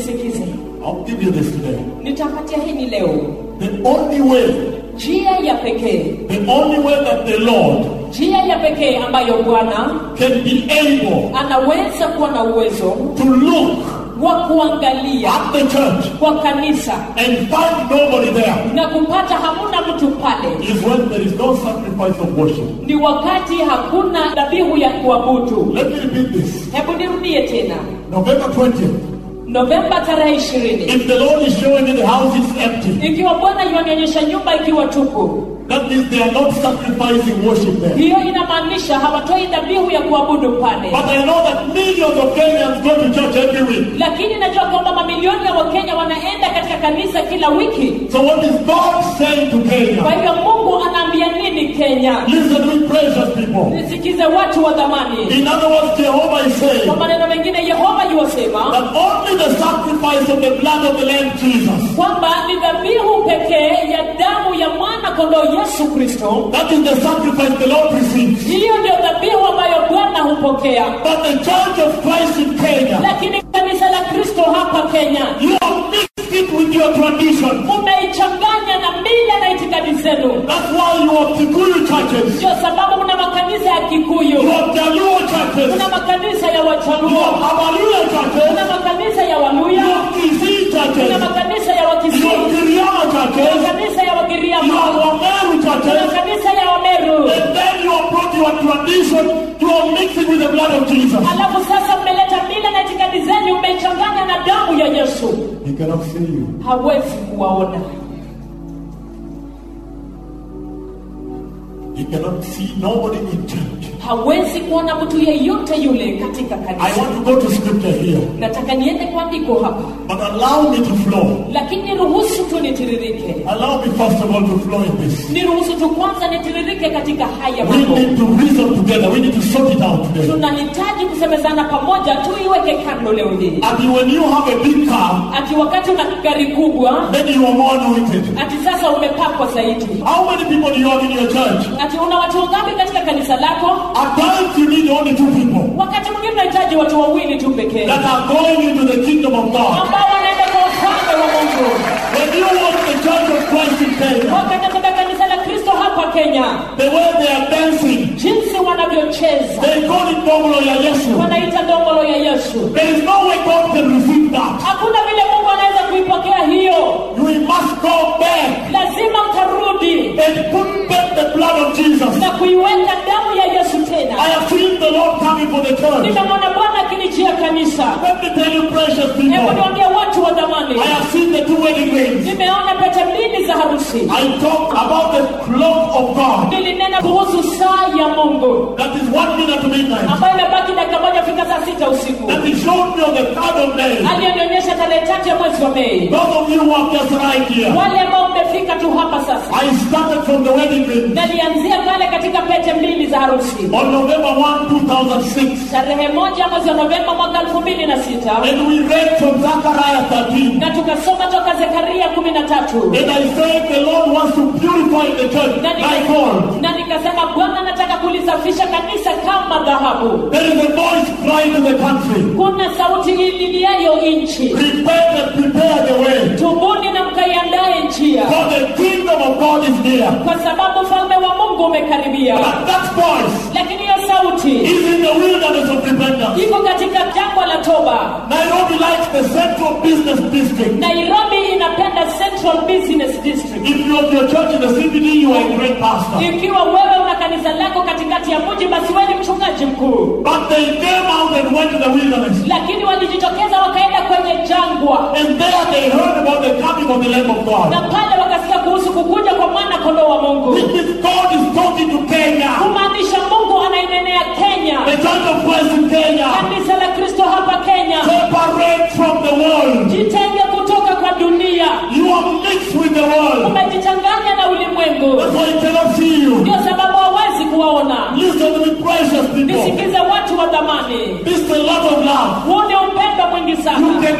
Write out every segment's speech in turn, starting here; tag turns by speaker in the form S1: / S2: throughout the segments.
S1: nisikize
S2: I'll give you this today.
S1: nitapatia hili leo
S2: The only way,
S1: njia ya pekee
S2: the only way that the Lord
S1: njia ya pekee ambayo bwana
S2: can be able
S1: anaweza kuwa na uwezo
S2: to look
S1: wa kuangalia
S2: at the church
S1: kwa kanisa
S2: and find nobody there
S1: na kupata hamuna mtu pale
S2: is when there is no sacrifice of worship.
S1: ni wakati hakuna dhabihu ya kuabudu
S2: Let me repeat this.
S1: hebu nirudie tena
S2: November 20th.
S1: novemba tarehe ishirini
S2: If the Lord is showing you the house is empty,
S1: ikiwa bwana yuanionyesha nyumba ikiwa tupu
S2: that means they are not sacrificing worship there.
S1: hiyo inamaanisha hawatoi dhabihu ya kuabudu pale
S2: But I know that millions of Kenyans go to church every week.
S1: lakini najua kwamba mamilioni ya wakenya wanaenda katika kanisa kila wiki
S2: So what is God saying to
S1: kwa
S2: Kenya?
S1: hivyo mungu anaambia nini kenya
S2: Listen to me, precious people.
S1: nisikize watu wa dhamani
S2: In other words, Jehovah is saying
S1: kwa maneno mengine yehova yuwasema
S2: that only the sacrifice of the blood of the Lamb Jesus,
S1: kwamba ni dhabihu pekee ya damu ya mwana kondoo yesu kristo
S2: that is the sacrifice the Lord receives.
S1: hiyo ndio dhabihu ambayo bwana hupokea
S2: But the Church of Christ in Kenya,
S1: lakini kanisa la kristo hapa kenya
S2: you have mixed it with your tradition.
S1: mumeichanganya na mila na itikadi zenu
S2: That's why you have Kikuyu churches,
S1: ndio sababu kuna makanisa ya
S2: you
S1: kikuyu
S2: have Jaluo churches,
S1: kuna makanisa ya
S2: you
S1: wachaluo
S2: have Abaluya churches,
S1: kuna makanisa ya
S2: you
S1: waluya
S2: have Kisii
S1: kuna
S2: churches,
S1: makanisa ya
S2: you have
S1: wakisii
S2: Giriama
S1: kuna
S2: churches,
S1: makanisa ya
S2: you have
S1: wagiriama
S2: Wameru
S1: kuna
S2: churches,
S1: kanisa ya wameru
S2: and then you have brought your tradition, you are mixing with the blood of Jesus.
S1: alafu sasa mmeleta mila na itikadi zenyu mmeichanganya na damu ya yesu
S2: He cannot see you.
S1: hawezi kuwaona
S2: He cannot see nobody in church.
S1: hawezi kuona mtu yeyote yule katika
S2: I
S1: kanisa
S2: want to go to scripture here,
S1: nataka niende kwa andiko hapa
S2: but allow me to flow.
S1: lakini niruhusu tu nitiririke
S2: Allow me first of all to flow in this.
S1: niruhusu tu kwanza nitiririke katika haya
S2: We
S1: mambo
S2: need to reason together. We need to sort it out today.
S1: tunahitaji kusemezana pamoja tuiweke kando leo hii
S2: And when you have a big car,
S1: ati wakati una gari kubwa
S2: then you are more anointed.
S1: ati sasa umepakwa zaidi
S2: How many people do you have in your church?
S1: ati una watu wangapi katika kanisa lako
S2: At times you need only two people
S1: wakati mwingine unahitaji watu wawili tu pekee
S2: that are going into the kingdom of God.
S1: ambao wanaenda kwa ufalme wa mungu
S2: When you watch the church of Christ in Kenya,
S1: wakati katika kanisa la kristo hapa kenya
S2: the way they are dancing,
S1: jinsi wanavyocheza
S2: they call it Dongolo ya Yesu.
S1: wanaita dongolo ya yesu
S2: There is no way God can receive that.
S1: hakuna vile mungu anaweza kuipokea hiyo
S2: We must go back
S1: lazima utarudi
S2: and put back the blood of Jesus.
S1: na kuiweka damu ya yesu tena
S2: I have seen the Lord coming for the church.
S1: nimemwona bwana akinijia kanisa
S2: Let me tell you, precious
S1: hebu
S2: people,
S1: niwambia watu wa dhamani
S2: I have seen the two wedding rings.
S1: nimeona pete mbili za harusi
S2: I talked about the clock of God
S1: nilinena kuhusu saa ya mungu
S2: that is one minute to midnight.
S1: ambayo imebaki dakika moja fika saa sita usiku
S2: That he showed me on the third of May.
S1: aliyenionyesha tarehe tatu ya mwezi wa mei
S2: Those of you who are just right here,
S1: wale ambao mmefika tu hapa sasa
S2: I started from the wedding ring
S1: nalianzia pale katika pete mbili za harusi
S2: on November 1, 2006.
S1: tarehe moja mwezi wa novemba mwaka elfu mbili na sita
S2: And we read from Zechariah 13.
S1: na tukasoma toka zekaria kumi na tatu
S2: And I said the Lord wants to purify the church
S1: na,
S2: like
S1: nika,
S2: gold.
S1: na nikasema bwana anataka kulisafisha kanisa kama dhahabu
S2: There is a voice crying in the country.
S1: kuna sauti ililiayo nchi
S2: Repent and prepare the way.
S1: tubuni na mkaiandae njia
S2: For the kingdom of God is near.
S1: kwa sababu ufalme wa mungu umekaribia
S2: But that voice
S1: lakini hiyo sauti
S2: is in the wilderness of repentance.
S1: iko katika jangwa la toba
S2: Nairobi likes the central business district.
S1: nairobi inapenda central business district
S2: If you have your church in the CBD, you are a great pastor.
S1: ikiwa wewe una kanisa lako katikati ya mji basi wewe ni mchungaji mkuu
S2: But they came out and went to the wilderness.
S1: lakini walijitokeza wakaenda kwenye jangwa
S2: And there they heard about the coming of the Lamb of God.
S1: na pale wakasikia kuhusu kukuja kwa mwana kondoo wa mungu
S2: Which means God is talking to Kenya.
S1: kumaanisha mungu anainenea kenya
S2: The church of Christ in Kenya.
S1: kanisa la kristo hapa kenya
S2: Separate from the world.
S1: jitenge kutoka kwa dunia
S2: You are mixed with the world.
S1: umejichanganya na ulimwengu
S2: That's why he cannot see you.
S1: ndio sababu hawezi kuwaona
S2: Listen to me, precious people.
S1: nisikize watu wa dhamani
S2: This is a lot of love.
S1: huu ni upendo mwingi
S2: You
S1: sana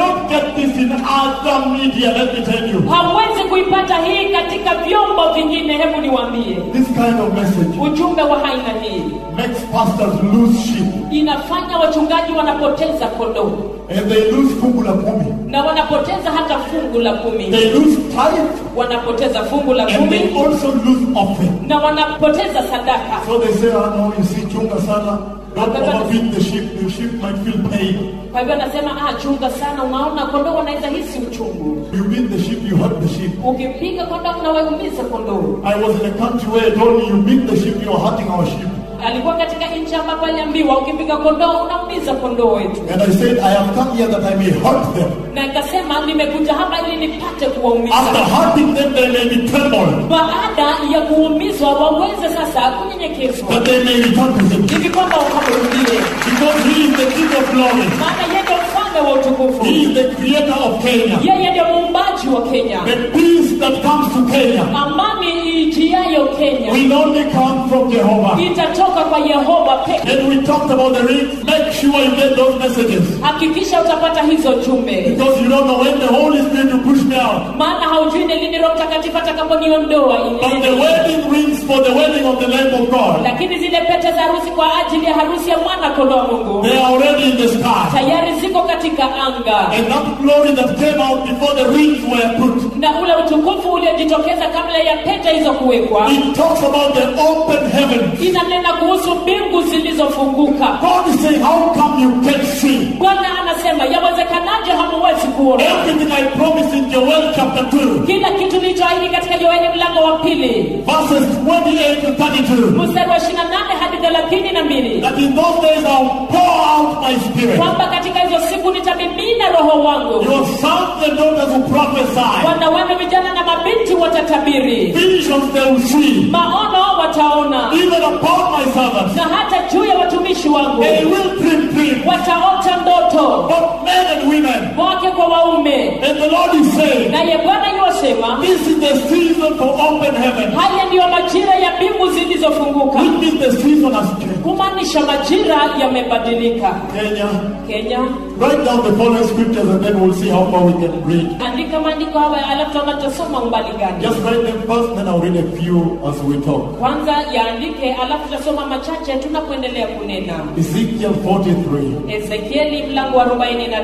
S2: cannot get this in other media, let me tell you.
S1: hawezi kuipata hii katika vyombo vingine hebu niwaambie
S2: This kind of message
S1: ujumbe wa aina hii
S2: makes pastors lose sheep.
S1: inafanya wachungaji wanapoteza kondoo
S2: And they lose fungu la kumi.
S1: na wanapoteza hata fungu la kumi
S2: They lose tithe
S1: wanapoteza fungu la
S2: and they
S1: kumi
S2: also lose offering.
S1: na wanapoteza sadaka
S2: So they say, oh no, you see, chunga sana. Don't overfeed the sheep. The sheep might feel pain.
S1: kwa hivyo anasema ah, chunga sana unaona kondoo wanaweza hisi uchungu
S2: You beat the sheep, you hurt the sheep.
S1: ukipiga kondoo unawaumiza kondoo
S2: I was in a country where I told me, you beat the sheep, you are hurting our sheep.
S1: alikuwa katika nchi ambapo aliambiwa ukipiga kondoo unaumiza kondoo wetu
S2: And I said, I have come here that I may hurt them.
S1: na ikasema nimekuja hapa ili nipate kuwaumiza
S2: After hurting them, they may be trembled,
S1: baada ya kuumizwa waweze sasa kunyenyekezwa
S2: that they may return to him.
S1: hivi kwamba wakamrudie
S2: Because he is the King of glory.
S1: maana yeye ndio mfalme wa utukufu
S2: He is the creator of Kenya.
S1: yeye ndio muumbaji wa kenya
S2: The peace that comes to Kenya
S1: amani iijiayo kenya
S2: will only come from Jehovah.
S1: itatoka kwa yehova peke
S2: And we talked about the rings. Make sure you get those messages.
S1: hakikisha utapata hizo jumbe
S2: Because you don't know when the Holy Spirit will push me out.
S1: maana haujui ni lini roho mtakatifu atakaponiondoa
S2: But the
S1: ili
S2: wedding rings for the wedding of the Lamb of God,
S1: lakini zile pete za harusi kwa ajili ya harusi ya mwana kondoo wa mungu
S2: they are already in the sky.
S1: tayari ziko katika anga
S2: And that glory that came out before the rings were put,
S1: na ule utukufu uliojitokeza kabla ya pete hizo kuwekwa
S2: it talks about the open heaven.
S1: inanena kuhusu mbingu zilizofunguka
S2: God is saying, How come you can't see?
S1: bwana anasema yawezekanaje hamuwezi kuona
S2: Everything I promised in Joel chapter 2,
S1: kila kitu nilichoahidi katika yoeli mlango wa pili
S2: verses 28 to 32,
S1: mstari wa 28 hadi thelathini na mbili
S2: that in those days I'll pour out my spirit.
S1: kwamba katika hizo siku nitamimina roho wangu
S2: Your sons and daughters will prophesy.
S1: wana wenu vijana na mabinti watatabiri
S2: Visions they will see.
S1: maono wataona
S2: Even upon my servants.
S1: na hata juu ya watumishi wangu
S2: They will dream dreams.
S1: wataota ndoto
S2: Both men and women.
S1: wake kwa waume
S2: And the Lord is saying,
S1: naye bwana yuwasema
S2: This is the season for open heaven.
S1: haya ndiyo majira ya mbingu zilizofunguka
S2: Which means the season has changed.
S1: kumaanisha majira yamebadilika
S2: Kenya,
S1: kenya
S2: write down the following scriptures and then we'll see how far we can read.
S1: andika maandiko haya alafu tutaona tutasoma umbali gani
S2: Just write them first, then I'll read a few as we talk.
S1: kwanza yaandike alafu tutasoma machache tunapoendelea kunena
S2: Ezekiel 43,
S1: ezekieli mlango wa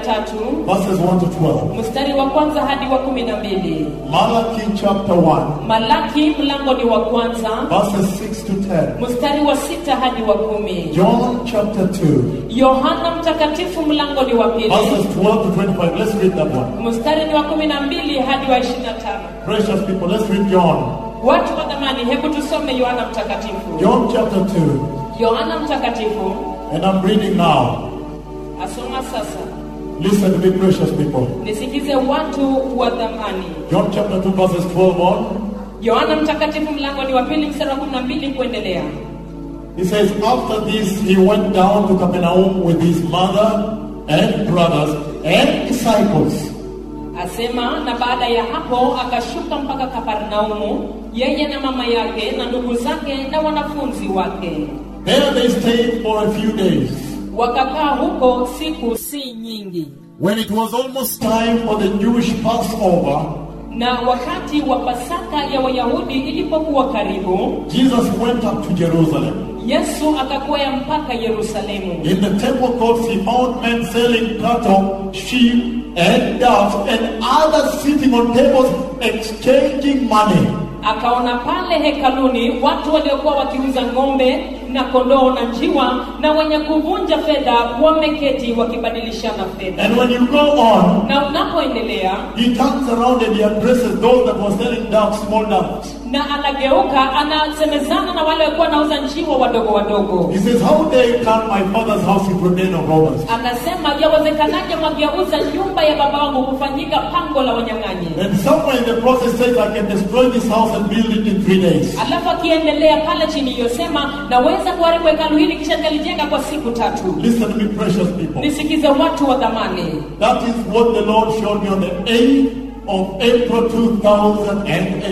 S1: 43
S2: verses 1 to 12.
S1: mstari wa kwanza hadi wa kumi na mbili
S2: Malachi chapter 1,
S1: malaki mlango ni wa kwanza
S2: verses 6 to 10.
S1: mstari wa sita hadi wa kumi
S2: John chapter 2,
S1: yohana mtakatifu mlango ni wa pili
S2: verses 12 to 25. Let's read that one.
S1: mstari ni wa kumi na mbili hadi wa ishirini na tano
S2: Precious people, let's read John.
S1: watu wa dhamani hebu tusome yohana mtakatifu
S2: John chapter 2,
S1: yohana mtakatifu
S2: and I'm reading now.
S1: asoma sasa
S2: Listen to me, precious people.
S1: nisikize watu wa dhamani
S2: John chapter 2, verses 12 on.
S1: yohana mtakatifu mlango ni wa pili mstari wa kumi na mbili kuendelea
S2: He says, After this, he went down to Capernaum with his mother and brothers and disciples.
S1: asema na baada ya hapo akashuka mpaka kaparnaumu yeye na mama yake na ndugu zake na wanafunzi wake
S2: There they stayed for a few days.
S1: wakakaa huko siku si nyingi
S2: When it was almost time for the Jewish Passover,
S1: na wakati wa pasaka ya wayahudi ilipokuwa karibu
S2: Jesus went up to Jerusalem.
S1: yesu akakwea mpaka yerusalemu
S2: In the temple courts, he found men selling cattle, sheep, and doves, and others sitting on tables exchanging money.
S1: akaona pale hekaluni watu waliokuwa wakiuza ng'ombe na kondoo na njiwa na wenye kuvunja fedha wameketi wakibadilishana fedha
S2: And when you go on,
S1: na unapoendelea
S2: he turns around and he addresses those that were selling doves, small doves.
S1: na anageuka anasemezana na wale walikuwa wanauza njiwa wadogo wadogo
S2: He says, How dare you turn my father's house into a den of robbers?
S1: anasema yawezekanaje mwageuza nyumba ya baba wangu kufanyika pango la wanyang'anyi
S2: And somewhere in the process says, I can destroy this house and build it in three days.
S1: alafu akiendelea pale chini iliyosema naweza kuharibu hekalu hili kisha nikalijenga kwa siku tatu
S2: Listen to me, precious people.
S1: nisikize watu wa dhamani
S2: That is what the Lord showed me on the 8th of April 2008.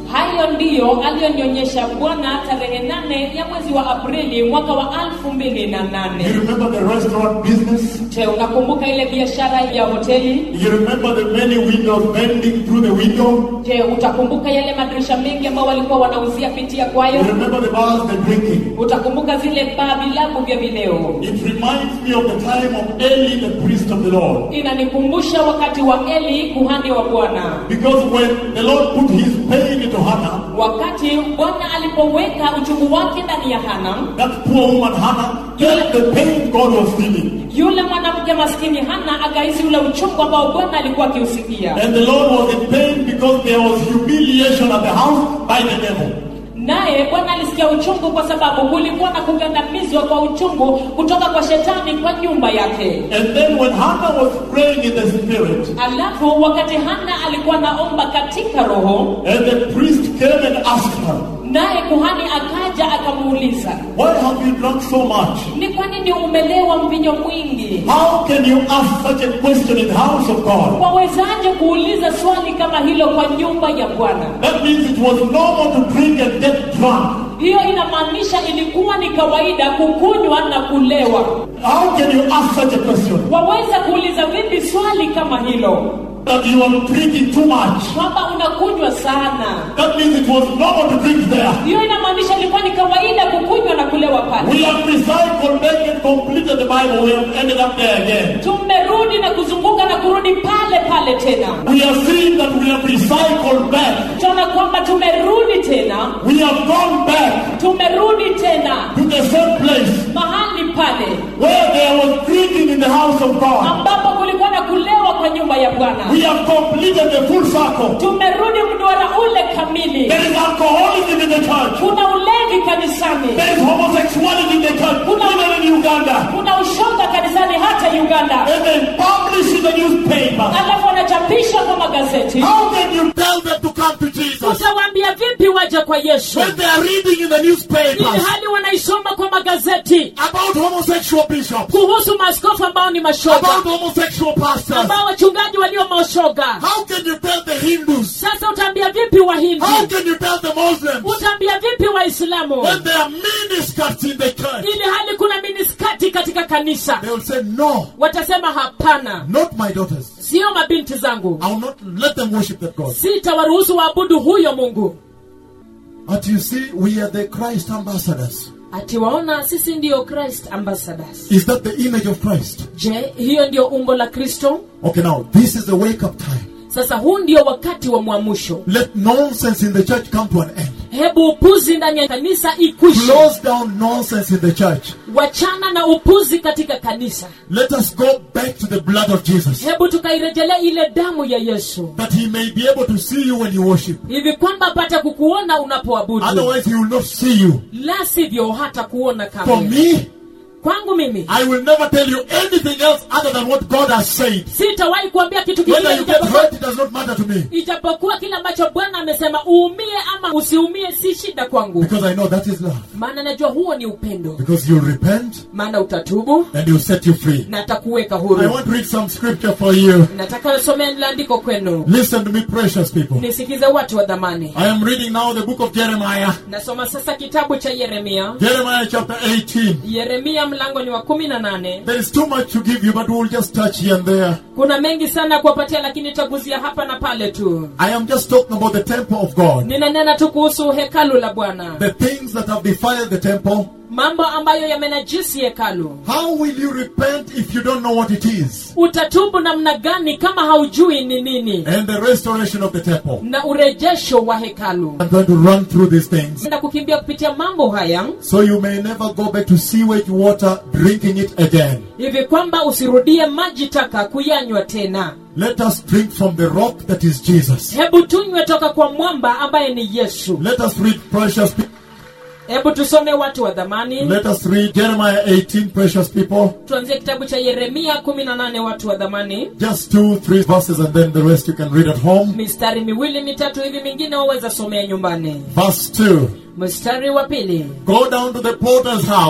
S1: hayo ndiyo aliyonionyesha bwana tarehe nane ya mwezi wa aprili mwaka wa alfu mbili na
S2: You
S1: nane
S2: remember the restaurant business?
S1: je unakumbuka ile biashara ya hoteli
S2: You remember the many windows bending through the window?
S1: je utakumbuka yale madirisha mengi ambao walikuwa wanauzia pitia
S2: You
S1: kwayo
S2: remember the bars, the drinking?
S1: utakumbuka zile baa vilabu vya vileo
S2: It reminds me of the time of Eli, the priest of the Lord.
S1: inanikumbusha wakati wa eli kuhani wa bwana
S2: Because when the Lord put his pain into Hannah,
S1: wakati bwana alipoweka uchungu wake ndani ya hana
S2: that poor woman Hannah felt the pain God was feeling.
S1: yule mwanamke maskini hana akahisi ule uchungu ambao bwana alikuwa akiusikia
S2: And the Lord was in pain because there was humiliation at the house by the devil.
S1: naye bwana alisikia uchungu kwa sababu kulikuwa na kugandamizwa kwa uchungu kutoka kwa shetani kwa nyumba yake
S2: And then when Hannah was praying in the spirit,
S1: alafu wakati hana alikuwa naomba katika roho
S2: and the priest came and asked her,
S1: naye kuhani akaja akamuuliza
S2: Why have you drunk so much?
S1: ni kwa nini umelewa mvinyo mwingi
S2: How can you ask such a question in the house of God?
S1: wawezaje kuuliza swali kama hilo kwa nyumba ya bwana
S2: That means it was normal to drink and get drunk.
S1: hiyo inamaanisha ilikuwa ni kawaida kukunywa na kulewa
S2: How can you ask such a question?
S1: waweza kuuliza vipi swali kama hilo
S2: That you are drinking too much.
S1: kwamba unakunywa sana
S2: That means it was normal to drink there.
S1: hiyo inamaanisha ilikuwa ni kawaida kukunywa na kulewa pale
S2: We have recycled, back and completed the Bible. We have ended up there again.
S1: tumerudi na kuzunguka na kurudi pale pale tena
S2: We are seeing that we have recycled back.
S1: tunaona kwamba tumerudi tena
S2: We have gone back
S1: tumerudi tena
S2: to the same place
S1: mahali pale
S2: where there was drinking in the house of God.
S1: ambapo kulikuwa na kulewa kwa nyumba ya bwana
S2: We have completed the full circle.
S1: tumerudi mduara ule kamili
S2: There is alcoholism in the church.
S1: kuna ulevi kanisani
S2: There is homosexuality in the church, even in Uganda.
S1: kuna ushoga kanisani hata uganda
S2: And they publish in the newspaper.
S1: alafu wanachapisha kwa magazeti
S2: How can you tell them to come to Jesus
S1: utawaambia vipi waja kwa yesu
S2: when they are reading in the
S1: ili
S2: newspapers
S1: hali wanaisoma kwa magazeti
S2: about homosexual bishops,
S1: kuhusu maaskofu ambao ni mashoga
S2: about homosexual pastors?
S1: ambao wachungaji walio mashoga
S2: How can you tell the Hindus?
S1: sasa utaambia vipi wahindi
S2: How can you tell the Muslims
S1: utaambia vipi waislamu
S2: when there are miniskirts in the church?
S1: ili hali kuna miniskati katika kanisa
S2: They will say, No,
S1: watasema hapana
S2: not my daughters.
S1: sio mabinti zangu
S2: I will not let them worship that God.
S1: sitawaruhusu waabudu huyo mungu
S2: But you see, we are the Christ ambassadors.
S1: atiwaona sisi ndiyo christ ambassadors
S2: Is that the image of Christ?
S1: je hiyo ndiyo umbo la kristo
S2: Okay, now, this is the wake up time.
S1: sasa huu ndio wakati wa mwamusho
S2: Let nonsense in the church come to an end.
S1: hebu upuzi ndani ya kanisa ikwishe
S2: Close down nonsense in the church.
S1: wachana na upuzi katika kanisa
S2: Let us go back to the blood of Jesus.
S1: hebu tukairejelea ile damu ya yesu
S2: That he may be able to see you when you worship.
S1: hivi kwamba apate kukuona unapoabudu
S2: Otherwise, he will not see you.
S1: la sivyo hata kuona
S2: For
S1: kamwe
S2: me,
S1: kwangu mimi
S2: I will never tell you anything else other than what God has said.
S1: sitawahi kuambia kitu
S2: Whether
S1: kingine
S2: you get
S1: ijapokuwa-
S2: hurt, it does not matter to me.
S1: ijapokuwa kile ambacho bwana amesema uumie ama usiumie si shida kwangu
S2: Because I know that is love.
S1: maana najua huo ni upendo
S2: Because you'll repent
S1: maana utatubu
S2: and he'll set you free.
S1: na atakuweka
S2: I
S1: huru
S2: want to read some scripture for you.
S1: nataka nisomee landiko kwenu
S2: Listen to me, precious people.
S1: nisikize watu wa dhamani
S2: I am reading now the book of Jeremiah.
S1: nasoma sasa kitabu cha yeremia
S2: Jeremiah chapter 18.
S1: yeremia mlango ni wa kumi na nane
S2: There is too much to give you, but we'll just touch here and there.
S1: kuna mengi sana kuwapatia lakini taguzia hapa na pale tu
S2: I am just talking about the temple of God.
S1: ninanena tu kuhusu hekalu la bwana
S2: The things that have defiled the temple.
S1: mambo ambayo yamenajisi hekalu
S2: How will you repent if you don't know what it is?
S1: utatubu namna gani kama haujui ni nini
S2: And the restoration of the temple.
S1: na urejesho wa hekalu
S2: I'm going to run through these things
S1: enda kukimbia kupitia mambo haya
S2: so you may never go back to sewage water drinking it again.
S1: hivi kwamba usirudie maji taka kuyanywa tena
S2: Let us drink from the rock that is Jesus.
S1: hebu tunywe toka kwa mwamba ambaye ni yesu
S2: Let us read precious people.
S1: hebu tusome watu wa dhamani
S2: Let us read Jeremiah 18, precious people.
S1: tuanzie kitabu cha yeremia 18 watu wa dhamani
S2: Just two, three verses, and then the rest you can read at home.
S1: mistari miwili mitatu hivi mingine waweza somea nyumbani
S2: Verse 2
S1: mstari wa pili
S2: Go down to the potter's house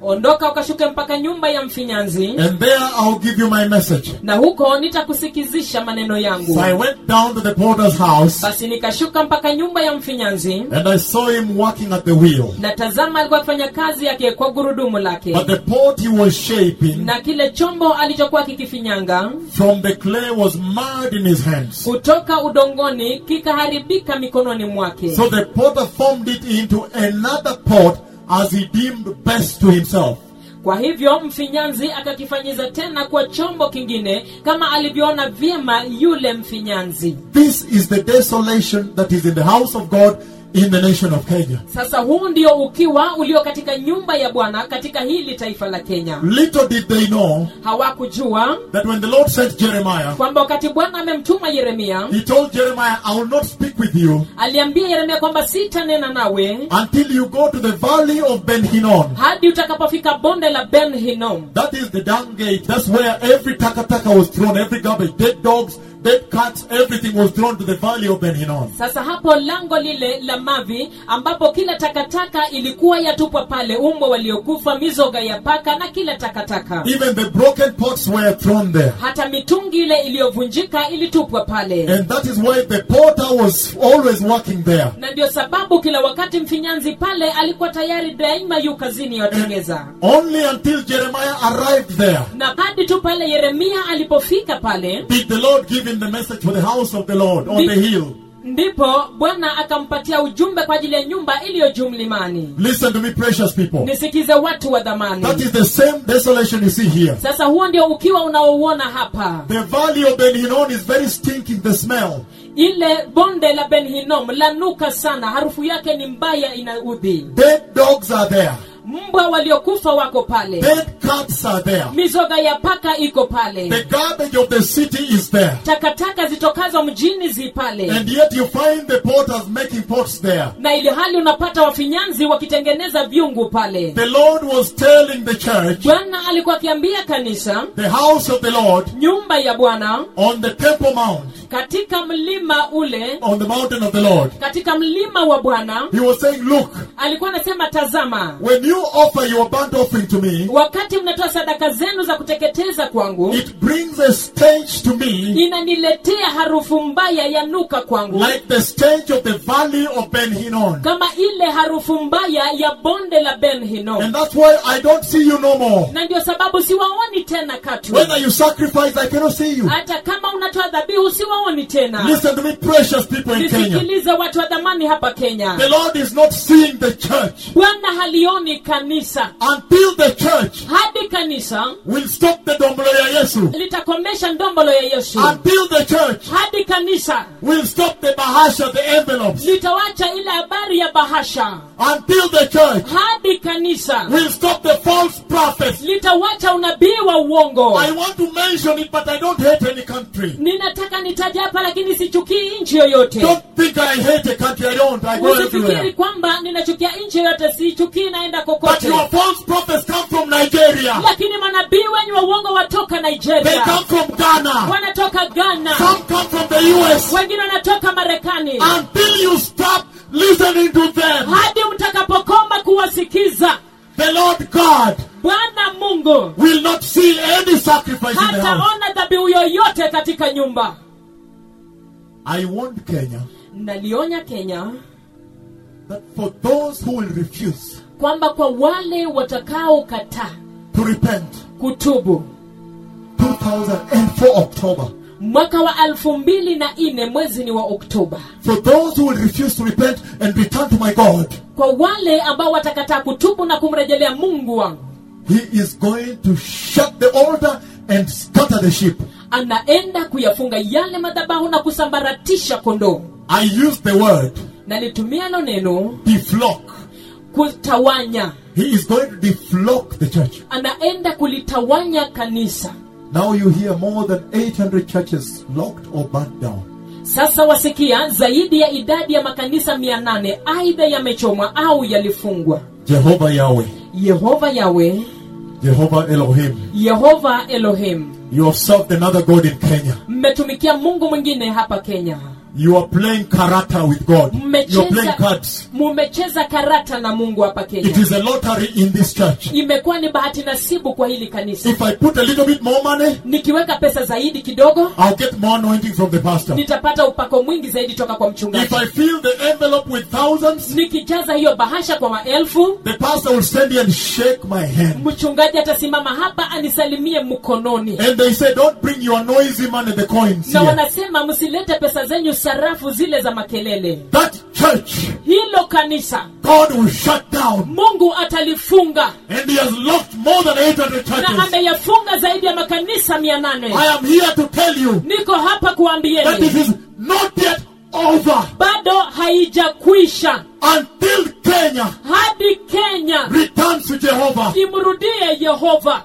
S1: ondoka ukashuke mpaka nyumba ya mfinyanzi
S2: and there I'll give you my message.
S1: na huko nitakusikizisha maneno yangu
S2: So I went down to the porter's house
S1: basi nikashuka mpaka nyumba ya mfinyanzi
S2: and I saw him working at the wheel.
S1: na tazama alikuwa akifanya kazi yake kwa gurudumu lake
S2: But the pot he was shaping
S1: na kile chombo alichokuwa kikifinyanga
S2: from the clay was marred in his hands.
S1: kutoka udongoni kikaharibika mikononi mwake
S2: So the potter formed it into another pot as he deemed best to himself.
S1: kwa hivyo mfinyanzi akakifanyiza tena kwa chombo kingine kama alivyoona vyema yule mfinyanzi
S2: This is the desolation that is in the house of God in the nation of Kenya.
S1: sasa huu ndio ukiwa ulio katika nyumba ya bwana katika hili taifa la kenya
S2: Little did they know
S1: hawakujua
S2: that when the Lord sent Jeremiah,
S1: kwamba wakati bwana amemtuma yeremia
S2: he told Jeremiah, I will not speak with you
S1: aliambia yeremia kwamba sitanena nawe
S2: until you go to the valley of Ben Hinnom.
S1: hadi utakapofika bonde la ben hinom
S2: That is the dung gate. That's where every takataka was thrown, every garbage, dead dogs, dead cats, everything was thrown to the valley of Ben Hinnom.
S1: sasa hapo lango lile la mavi ambapo kila takataka ilikuwa yatupwa pale umbwa waliokufa mizoga ya paka na kila takataka
S2: Even the broken pots were thrown there.
S1: hata mitungi ile iliyovunjika ilitupwa pale
S2: And that is why the porter was always working there.
S1: na ndio sababu kila wakati mfinyanzi pale alikuwa tayari daima yu kazini yatengeza
S2: Only until Jeremiah arrived there
S1: na hadi tu pale yeremia alipofika pale
S2: did the Lord give him the message for the house of the Lord on the hill.
S1: ndipo bwana akampatia ujumbe kwa ajili ya nyumba iliyo juu mlimani
S2: Listen to me, precious people.
S1: nisikize watu wa dhamani
S2: That is the same desolation you see here.
S1: sasa huo ndio ukiwa unaouona hapa
S2: The valley of Ben Hinnom is very stinking, the smell.
S1: ile bonde la ben hinom lanuka sana harufu yake ni mbaya inaudhi
S2: Dead dogs are there.
S1: mbwa waliokufa wako pale
S2: Dead cats are there.
S1: mizoga ya paka iko pale
S2: The garbage of the city is there.
S1: takataka zitokazo mjini zi pale
S2: And yet you find the porters making pots there.
S1: na ili hali unapata wafinyanzi wakitengeneza vyungu pale
S2: The Lord was telling the church,
S1: bwana alikuwa akiambia kanisa
S2: the house of the Lord,
S1: nyumba ya bwana
S2: on the Temple Mount,
S1: katika mlima ule
S2: on the mountain of the Lord.
S1: katika mlima wa bwana
S2: He was saying, Look,
S1: alikuwa anasema tazama
S2: when you offer your burnt offering to me,
S1: wakati mnatoa sadaka zenu za kuteketeza kwangu
S2: it brings a stench to me
S1: inaniletea harufu mbaya ya nuka kwangu
S2: like the stench of the valley of Ben Hinnom.
S1: kama ile harufu mbaya ya bonde la ben hinom
S2: And that's why I don't see you no more.
S1: na ndio sababu siwaoni tena katu
S2: Whether you sacrifice, I cannot see you.
S1: hata kama unatoa dhabihu siwaoni tena
S2: Listen to me, precious people in Kenya.
S1: nisikilize watu wa dhamani hapa kenya
S2: The Lord is not seeing the church
S1: bwana halioni kanisa
S2: until the church
S1: hadi kanisa
S2: will stop the dombolo ya Yesu.
S1: litakomesha ndombolo ya yesu
S2: Until the church
S1: hadi kanisa
S2: will stop the bahasha, the envelopes.
S1: litawacha ile habari ya bahasha
S2: Until the church
S1: hadi kanisa
S2: will stop the false prophets.
S1: litawacha unabii wa uongo
S2: I want to mention it, but I don't hate any country.
S1: ninataka nitaja hapa lakini sichukii nchi yoyote
S2: Don't think I hate a country. I don't. I go
S1: usifikiri
S2: everywhere.
S1: kwamba ninachukia nchi yoyote sichukii naenda
S2: But
S1: kokote
S2: your false prophets come from Nigeria.
S1: lakini manabii wenyu wa uongo watoka
S2: They
S1: nigeria
S2: come from Ghana.
S1: wanatoka ghana
S2: Some come from the US.
S1: wengine wanatoka marekani
S2: Until you stop listening to them,
S1: hadi mtakapokoma kuwasikiza
S2: the Lord God
S1: bwana mungu
S2: will not see any sacrifice in the house.
S1: hataona dhabihu yoyote katika nyumba
S2: I warned Kenya
S1: nalionya kenya
S2: that for those who will refuse
S1: kwamba kwa wale watakaokataa
S2: to repent,
S1: kutubu
S2: 2004 October,
S1: mwaka wa elfu mbili na nne mwezi ni wa oktoba
S2: for those who will refuse to repent and return to my God,
S1: kwa wale ambao watakataa kutubu na kumrejelea mungu wangu
S2: He is going to shut the altar and scatter the sheep.
S1: anaenda kuyafunga yale madhabahu na kusambaratisha kondoo
S2: I use the word
S1: nalitumia lo neno
S2: deflock.
S1: kutawanya
S2: He is going to deflock the church.
S1: anaenda kulitawanya kanisa
S2: Now you hear more than 800 churches locked or burnt down.
S1: sasa wasikia zaidi ya idadi ya makanisa mia nane aidha yamechomwa au yalifungwa
S2: Jehovah Yahweh,
S1: yehova yawe
S2: Jehovah Elohim.
S1: yehova elohim
S2: You have served another God in Kenya.
S1: mmetumikia mungu mwingine hapa kenya
S2: You are playing karata with God. You are playing
S1: mmecheza
S2: cards.
S1: mumecheza karata na mungu hapa
S2: It
S1: kenya
S2: is a lottery in this church.
S1: imekuwa ni bahati nasibu kwa hili kanisa
S2: If I put a little bit more money,
S1: nikiweka pesa zaidi kidogo
S2: I'll get more anointing from the pastor.
S1: nitapata upako mwingi zaidi toka kwa
S2: If
S1: mchungaji
S2: I fill the envelope with thousands,
S1: nikijaza hiyo bahasha kwa maelfu
S2: the pastor will stand here and shake my hand.
S1: mchungaji atasimama hapa anisalimie mkononi
S2: And they say, don't bring your noisy money, the coins
S1: na
S2: here.
S1: wanasema msilete pesa zenyu sarafu zile za makelele
S2: That church,
S1: hilo kanisa
S2: God will shut down.
S1: mungu atalifunga
S2: And he has locked more than 800
S1: na
S2: churches.
S1: ameyafunga zaidi ya makanisa mia nane
S2: I am here to tell you
S1: niko hapa
S2: that
S1: kuambieni
S2: it is not yet over
S1: bado haijakwisha
S2: until Kenya
S1: hadi kenya
S2: returns to Jehovah.
S1: imrudie yehova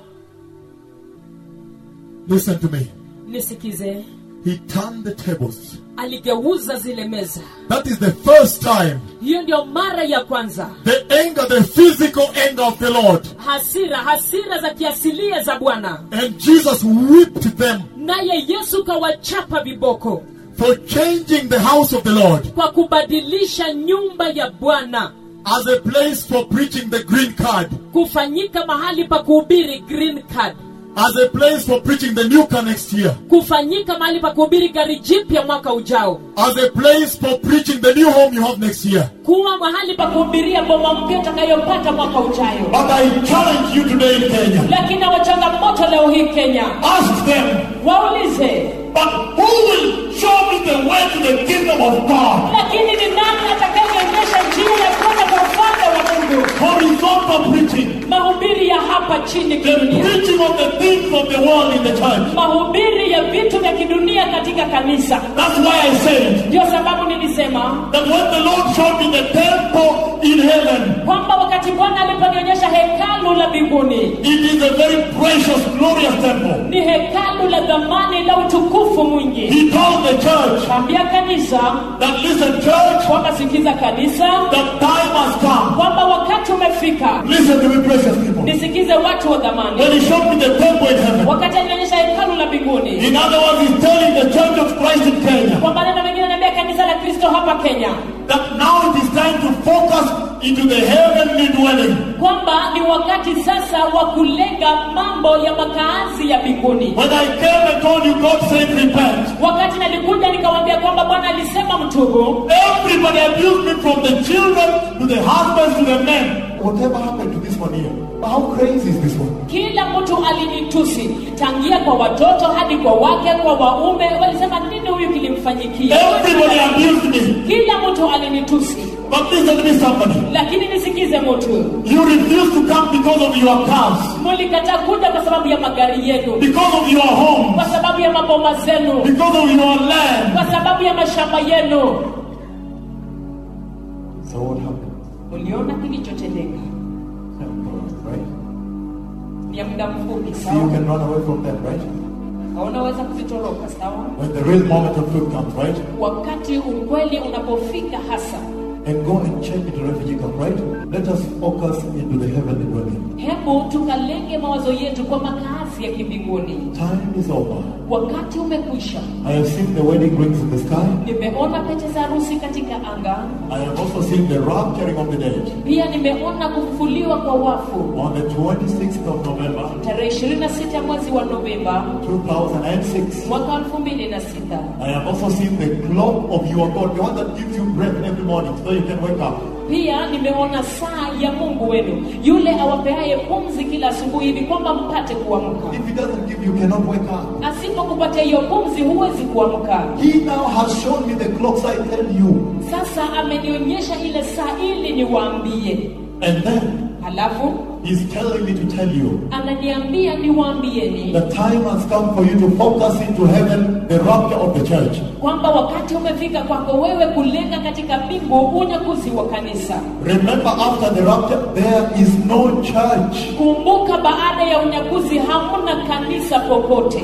S2: Listen to me.
S1: nisikize
S2: He turned the tables.
S1: aligeuza zile meza
S2: That is the first time
S1: hiyo ndio mara ya kwanza
S2: the anger, the physical anger of the Lord.
S1: hasira hasira za kiasilia za bwana
S2: And Jesus whipped them
S1: naye yesu kawachapa viboko
S2: for changing the house of the Lord
S1: kwa kubadilisha nyumba ya bwana
S2: as a place for preaching the green card,
S1: kufanyika mahali pa kuhubiri green card
S2: as a place for preaching the new car next year,
S1: kufanyika mahali pa kuhubiri gari jipya mwaka ujao
S2: as a place for preaching the new home you have next year.
S1: kuwa mahali pa kuhubiria boma mpya utakayopata mwaka ujayo
S2: But I challenge you today in Kenya.
S1: lakini na wachangamoto leo hii kenya
S2: Ask them,
S1: waulize
S2: but who will show me the way to the kingdom of God?
S1: lakini ni nani atakayeonyesha njia ya kwenda kwa ufalme wa mungu
S2: Horizontal preaching,
S1: mahubiri ya hapa chini
S2: the
S1: kidunia
S2: preaching of the things of the world in the church.
S1: mahubiri ya vitu vya kidunia katika kanisa
S2: That's why I said
S1: ndio sababu nilisema
S2: that when the Lord showed me the temple in heaven,
S1: kwamba wakati bwana aliponionyesha hekalu la mbinguni
S2: it is a very precious, glorious temple.
S1: ni hekalu la dhamani la utukufu mwingi
S2: He told the church
S1: kaambia kanisa
S2: that listen, church,
S1: kwamba sikiza kanisa
S2: the time has come.
S1: kwamba wakati umefika
S2: Listen to me, precious people.
S1: nisikize watu wa dhamani
S2: When he showed me the temple in heaven,
S1: wakati alionyesha hekalu la mbinguni
S2: in other words, he's telling the church of Christ in Kenya
S1: kwa maneno mengine anaambia kanisa la kristo hapa kenya
S2: that now it is time to focus into the heavenly dwelling.
S1: kwamba ni wakati sasa wa kulenga mambo ya makaazi ya mbinguni
S2: When I came and told you, God said, repent.
S1: wakati nalikuja nikawambia kwamba bwana alisema mtubu
S2: Everybody abused me from the children to the husbands to the men. Whatever happened to this one here? How crazy is this one?
S1: kila mtu alinitusi tangia kwa watoto hadi kwa wake kwa waume walisema nini huyu kilimfanyikia
S2: Everybody abused me.
S1: kila mtu alinitusi
S2: But listen to me, somebody.
S1: lakini nisikize mtu
S2: You refuse to come because of your cars,
S1: mulikataa kuja kwa sababu ya magari yenu
S2: because of your home,
S1: kwa sababu ya maboma zenu
S2: because of your land.
S1: kwa sababu ya mashamba yenu
S2: So what happened?
S1: uliona kilichotendeka
S2: Right?
S1: ni ya muda mfupi
S2: See, you
S1: sawa
S2: can run away from them, right?
S1: unaweza kuzitoroka sawa
S2: When the real moment of truth comes, right?
S1: wakati ukweli unapofika hasa
S2: And go and change the refugee camp, right? Let us focus into the heavenly dwelling.
S1: hebu tukalenge mawazo yetu kwa makazi ya kimbinguni
S2: Time is over.
S1: wakati umekwisha
S2: I have seen the wedding rings in the sky.
S1: nimeona pete za harusi katika anga
S2: I have also seen the rapturing of the dead.
S1: pia nimeona kufufuliwa kwa wafu
S2: On the 26th of November,
S1: tarehe 26 mwezi wa novemba
S2: 2006,
S1: mwaka 2006
S2: I have also seen the clock of your God, the one that gives you breath every morning so you can wake up.
S1: pia nimeona saa ya mungu wenu yule awapeaye pumzi kila asubuhi hivi kwamba mpate kuamka
S2: If He doesn't give you, you cannot wake up.
S1: asipokupatia hiyo pumzi huwezi kuamka
S2: He now has shown me the clocks I tell you.
S1: sasa amenionyesha ile saa ili niwaambie
S2: And then
S1: halafu
S2: He's telling me to tell you
S1: ananiambia niwaambieni
S2: the time has come for you to focus into heaven, the rapture of the church.
S1: kwamba wakati umefika kwako wewe kulenga katika mbingu unyakuzi wa kanisa
S2: Remember, after the rapture, there is no church.
S1: kumbuka baada ya unyakuzi hamna kanisa popote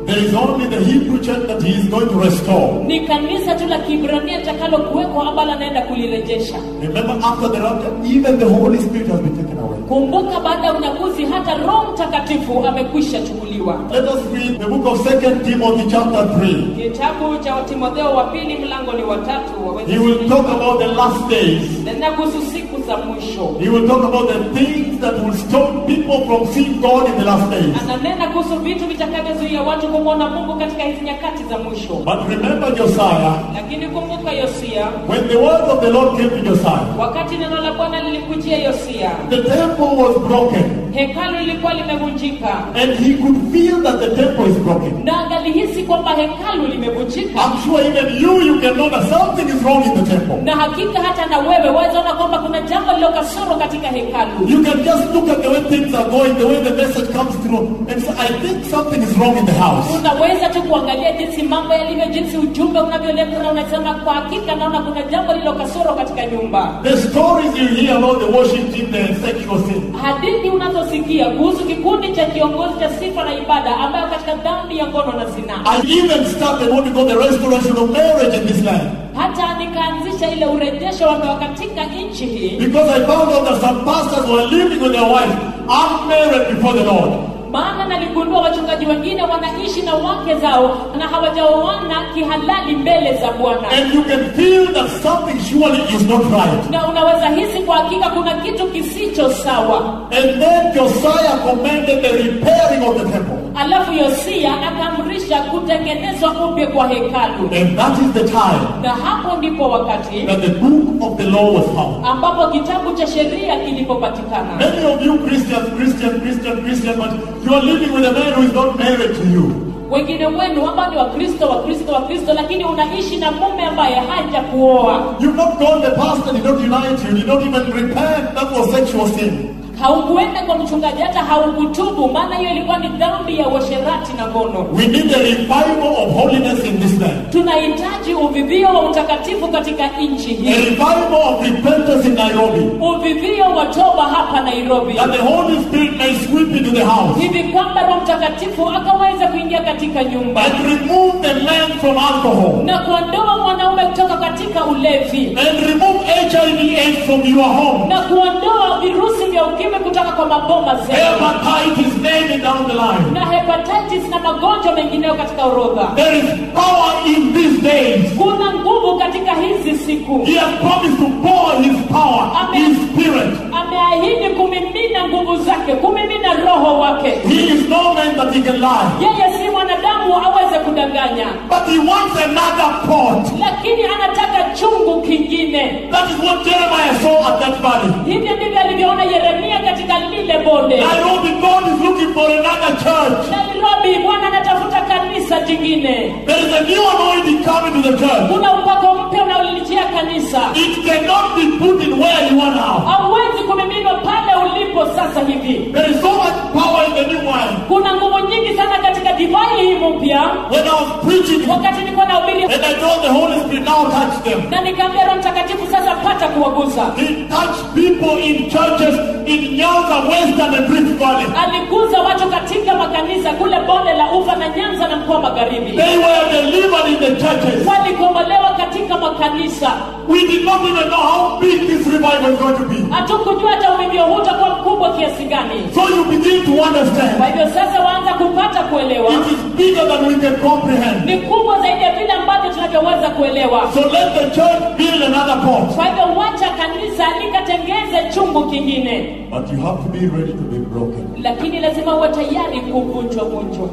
S2: There is only the Hebrew church that he is going to restore.
S1: ni kanisa tu la kiibrania litakalokuwekwa ambalo anaenda kulirejesha
S2: Remember, after the rapture, even the Holy Spirit has been taken away.
S1: kumbuka baada ya unyakuzi hata roho mtakatifu amekwisha chukuliwa
S2: Let us read the book of Second Timothy chapter 3.
S1: kitabu cha timotheo wa pili mlango ni watatu
S2: He will talk about the last days.
S1: nenda kuhusu siku za mwisho
S2: He will talk about the things that will stop people from seeing God in the last days.
S1: ananena kuhusu vitu vitakavyozuia watu kumwona mungu katika hizi nyakati za mwisho
S2: But remember Josiah,
S1: lakini kumbuka yosia
S2: when the word of the Lord came to Josiah,
S1: wakati neno la bwana lilikujia yosia
S2: the temple was broken,
S1: hekalu lilikuwa limevunjika
S2: and he could feel that the temple is broken.
S1: na angalihisi kwamba hekalu limevunjika
S2: I'm sure even you, you can know that something is wrong in the temple.
S1: na hakika hata na wewe wawezaona kwamba kuna jambo lilo kasoro katika hekalu
S2: You can just look at the way things are going, the way the message comes through, and say, I think something is wrong in the house.
S1: unaweza tu kuangalia jinsi mambo yalivyo jinsi ujumbe unavyoletwa na unasema kwa hakika naona kuna jambo lilo kasoro katika nyumba
S2: The stories you hear about the worship team, the sexual sin.
S1: hadithi unazosikia kuhusu kikundi cha kiongozi cha sifa na ibada ambayo katika dhambi ya ngono na zinaa
S2: I even started what we call the restoration of marriage in this land.
S1: hata nikaanzisha ile urejesho wa ndoa katika nchi hii
S2: Because I found out that some pastors were living with their wives unmarried before the Lord.
S1: maana naligundua wachungaji wengine wanaishi na wake zao na hawajaoana kihalali mbele za bwana
S2: And you can feel that something surely is not right.
S1: na unaweza hisi kwa hakika kuna kitu kisicho sawa
S2: And then Josiah commanded the repairing of the temple.
S1: alafu yosia akaamrisha kutengenezwa upya kwa hekalu
S2: And that is the time
S1: na hapo ndipo wakati
S2: that the book of the law was found.
S1: ambapo kitabu cha sheria kilipopatikana
S2: Many of you Christians, Christian, Christian, Christian, but you are living with a man who is not married to you.
S1: wengine wenu ambao ni wakristo wakristo wakristo lakini unaishi na mume ambaye haja kuoa
S2: You've not gone the pastor did not unite you, did not even repent. That was sexual sin.
S1: haukuenda kwa mchungaji hata haukutubu maana hiyo ilikuwa ni dhambi ya uasherati na ngono
S2: We need a revival of holiness in this land.
S1: tunahitaji uvivio wa utakatifu katika nchi
S2: A
S1: hii
S2: revival of repentance in Nairobi.
S1: uvivio wa toba hapa nairobi
S2: That the Holy Spirit may sweep into the house
S1: hivi kwamba roho mtakatifu akaweza kuingia katika nyumba
S2: and remove the man from alcohol
S1: na kuondoa mwanaume kutoka katika ulevi
S2: and remove HIV AIDS from your home.
S1: na kuondoa virusi vya ukimwi kutoka kwa maboma zetu
S2: Hepatitis, name it down the line.
S1: na hepatitis na magonjwa mengineyo katika orodha
S2: There is power in these days.
S1: kuna nguvu katika hizi siku
S2: He has promised to pour his power, his spirit.
S1: ameahidi kumimina nguvu zake kumimina roho wake
S2: He is no man that he can lie.
S1: yeye si mwanadamu aweze kudanganya
S2: But he wants another pot.
S1: lakini anataka chungu kingine
S2: That is what Jeremiah saw at that valley.
S1: hivyo ndivyo alivyoona yeremia katika lile bonde
S2: Nairobi, God is looking for another church.
S1: nairobi bwana anatafuta kanisa jingine
S2: There is a new anointing coming to the church.
S1: kuna upako mpya unaolijia kanisa
S2: It cannot be put in where you are now.
S1: hauwezi kumiminwa pale ulipo sasa hivi
S2: There is so much power in the new wine.
S1: kuna nguvu nyingi sana katika divai hii mpya
S2: When I was preaching,
S1: wakati nilikuwa nahubiri
S2: and I told the Holy Spirit, now touch them.
S1: na nikaambia roho mtakatifu sasa pata kuwagusa
S2: He touched people in churches in Nyanza, Western, and Rift Valley.
S1: aliguza watu katika makanisa kule bonde la ufa na nyanza na mkoa magharibi
S2: They were delivered in the churches.
S1: walikombolewa katika makanisa
S2: We did not even know how big this revival is going to be.
S1: hatukujua hata uvivyo huu utakuwa mkubwa kiasi gani
S2: So you begin to
S1: kwa
S2: understand.
S1: hivyo sasa waanza kupata kuelewa
S2: It is bigger than we can comprehend.
S1: ni kubwa zaidi ya vile ambavyo tunavyoweza kuelewa
S2: So let the church build another pot.
S1: kwa hivyo wacha kanisa likatengeze chungu kingine
S2: But you have to be ready to be broken.
S1: lakini lazima uwe tayari kuvunjwa vunjwa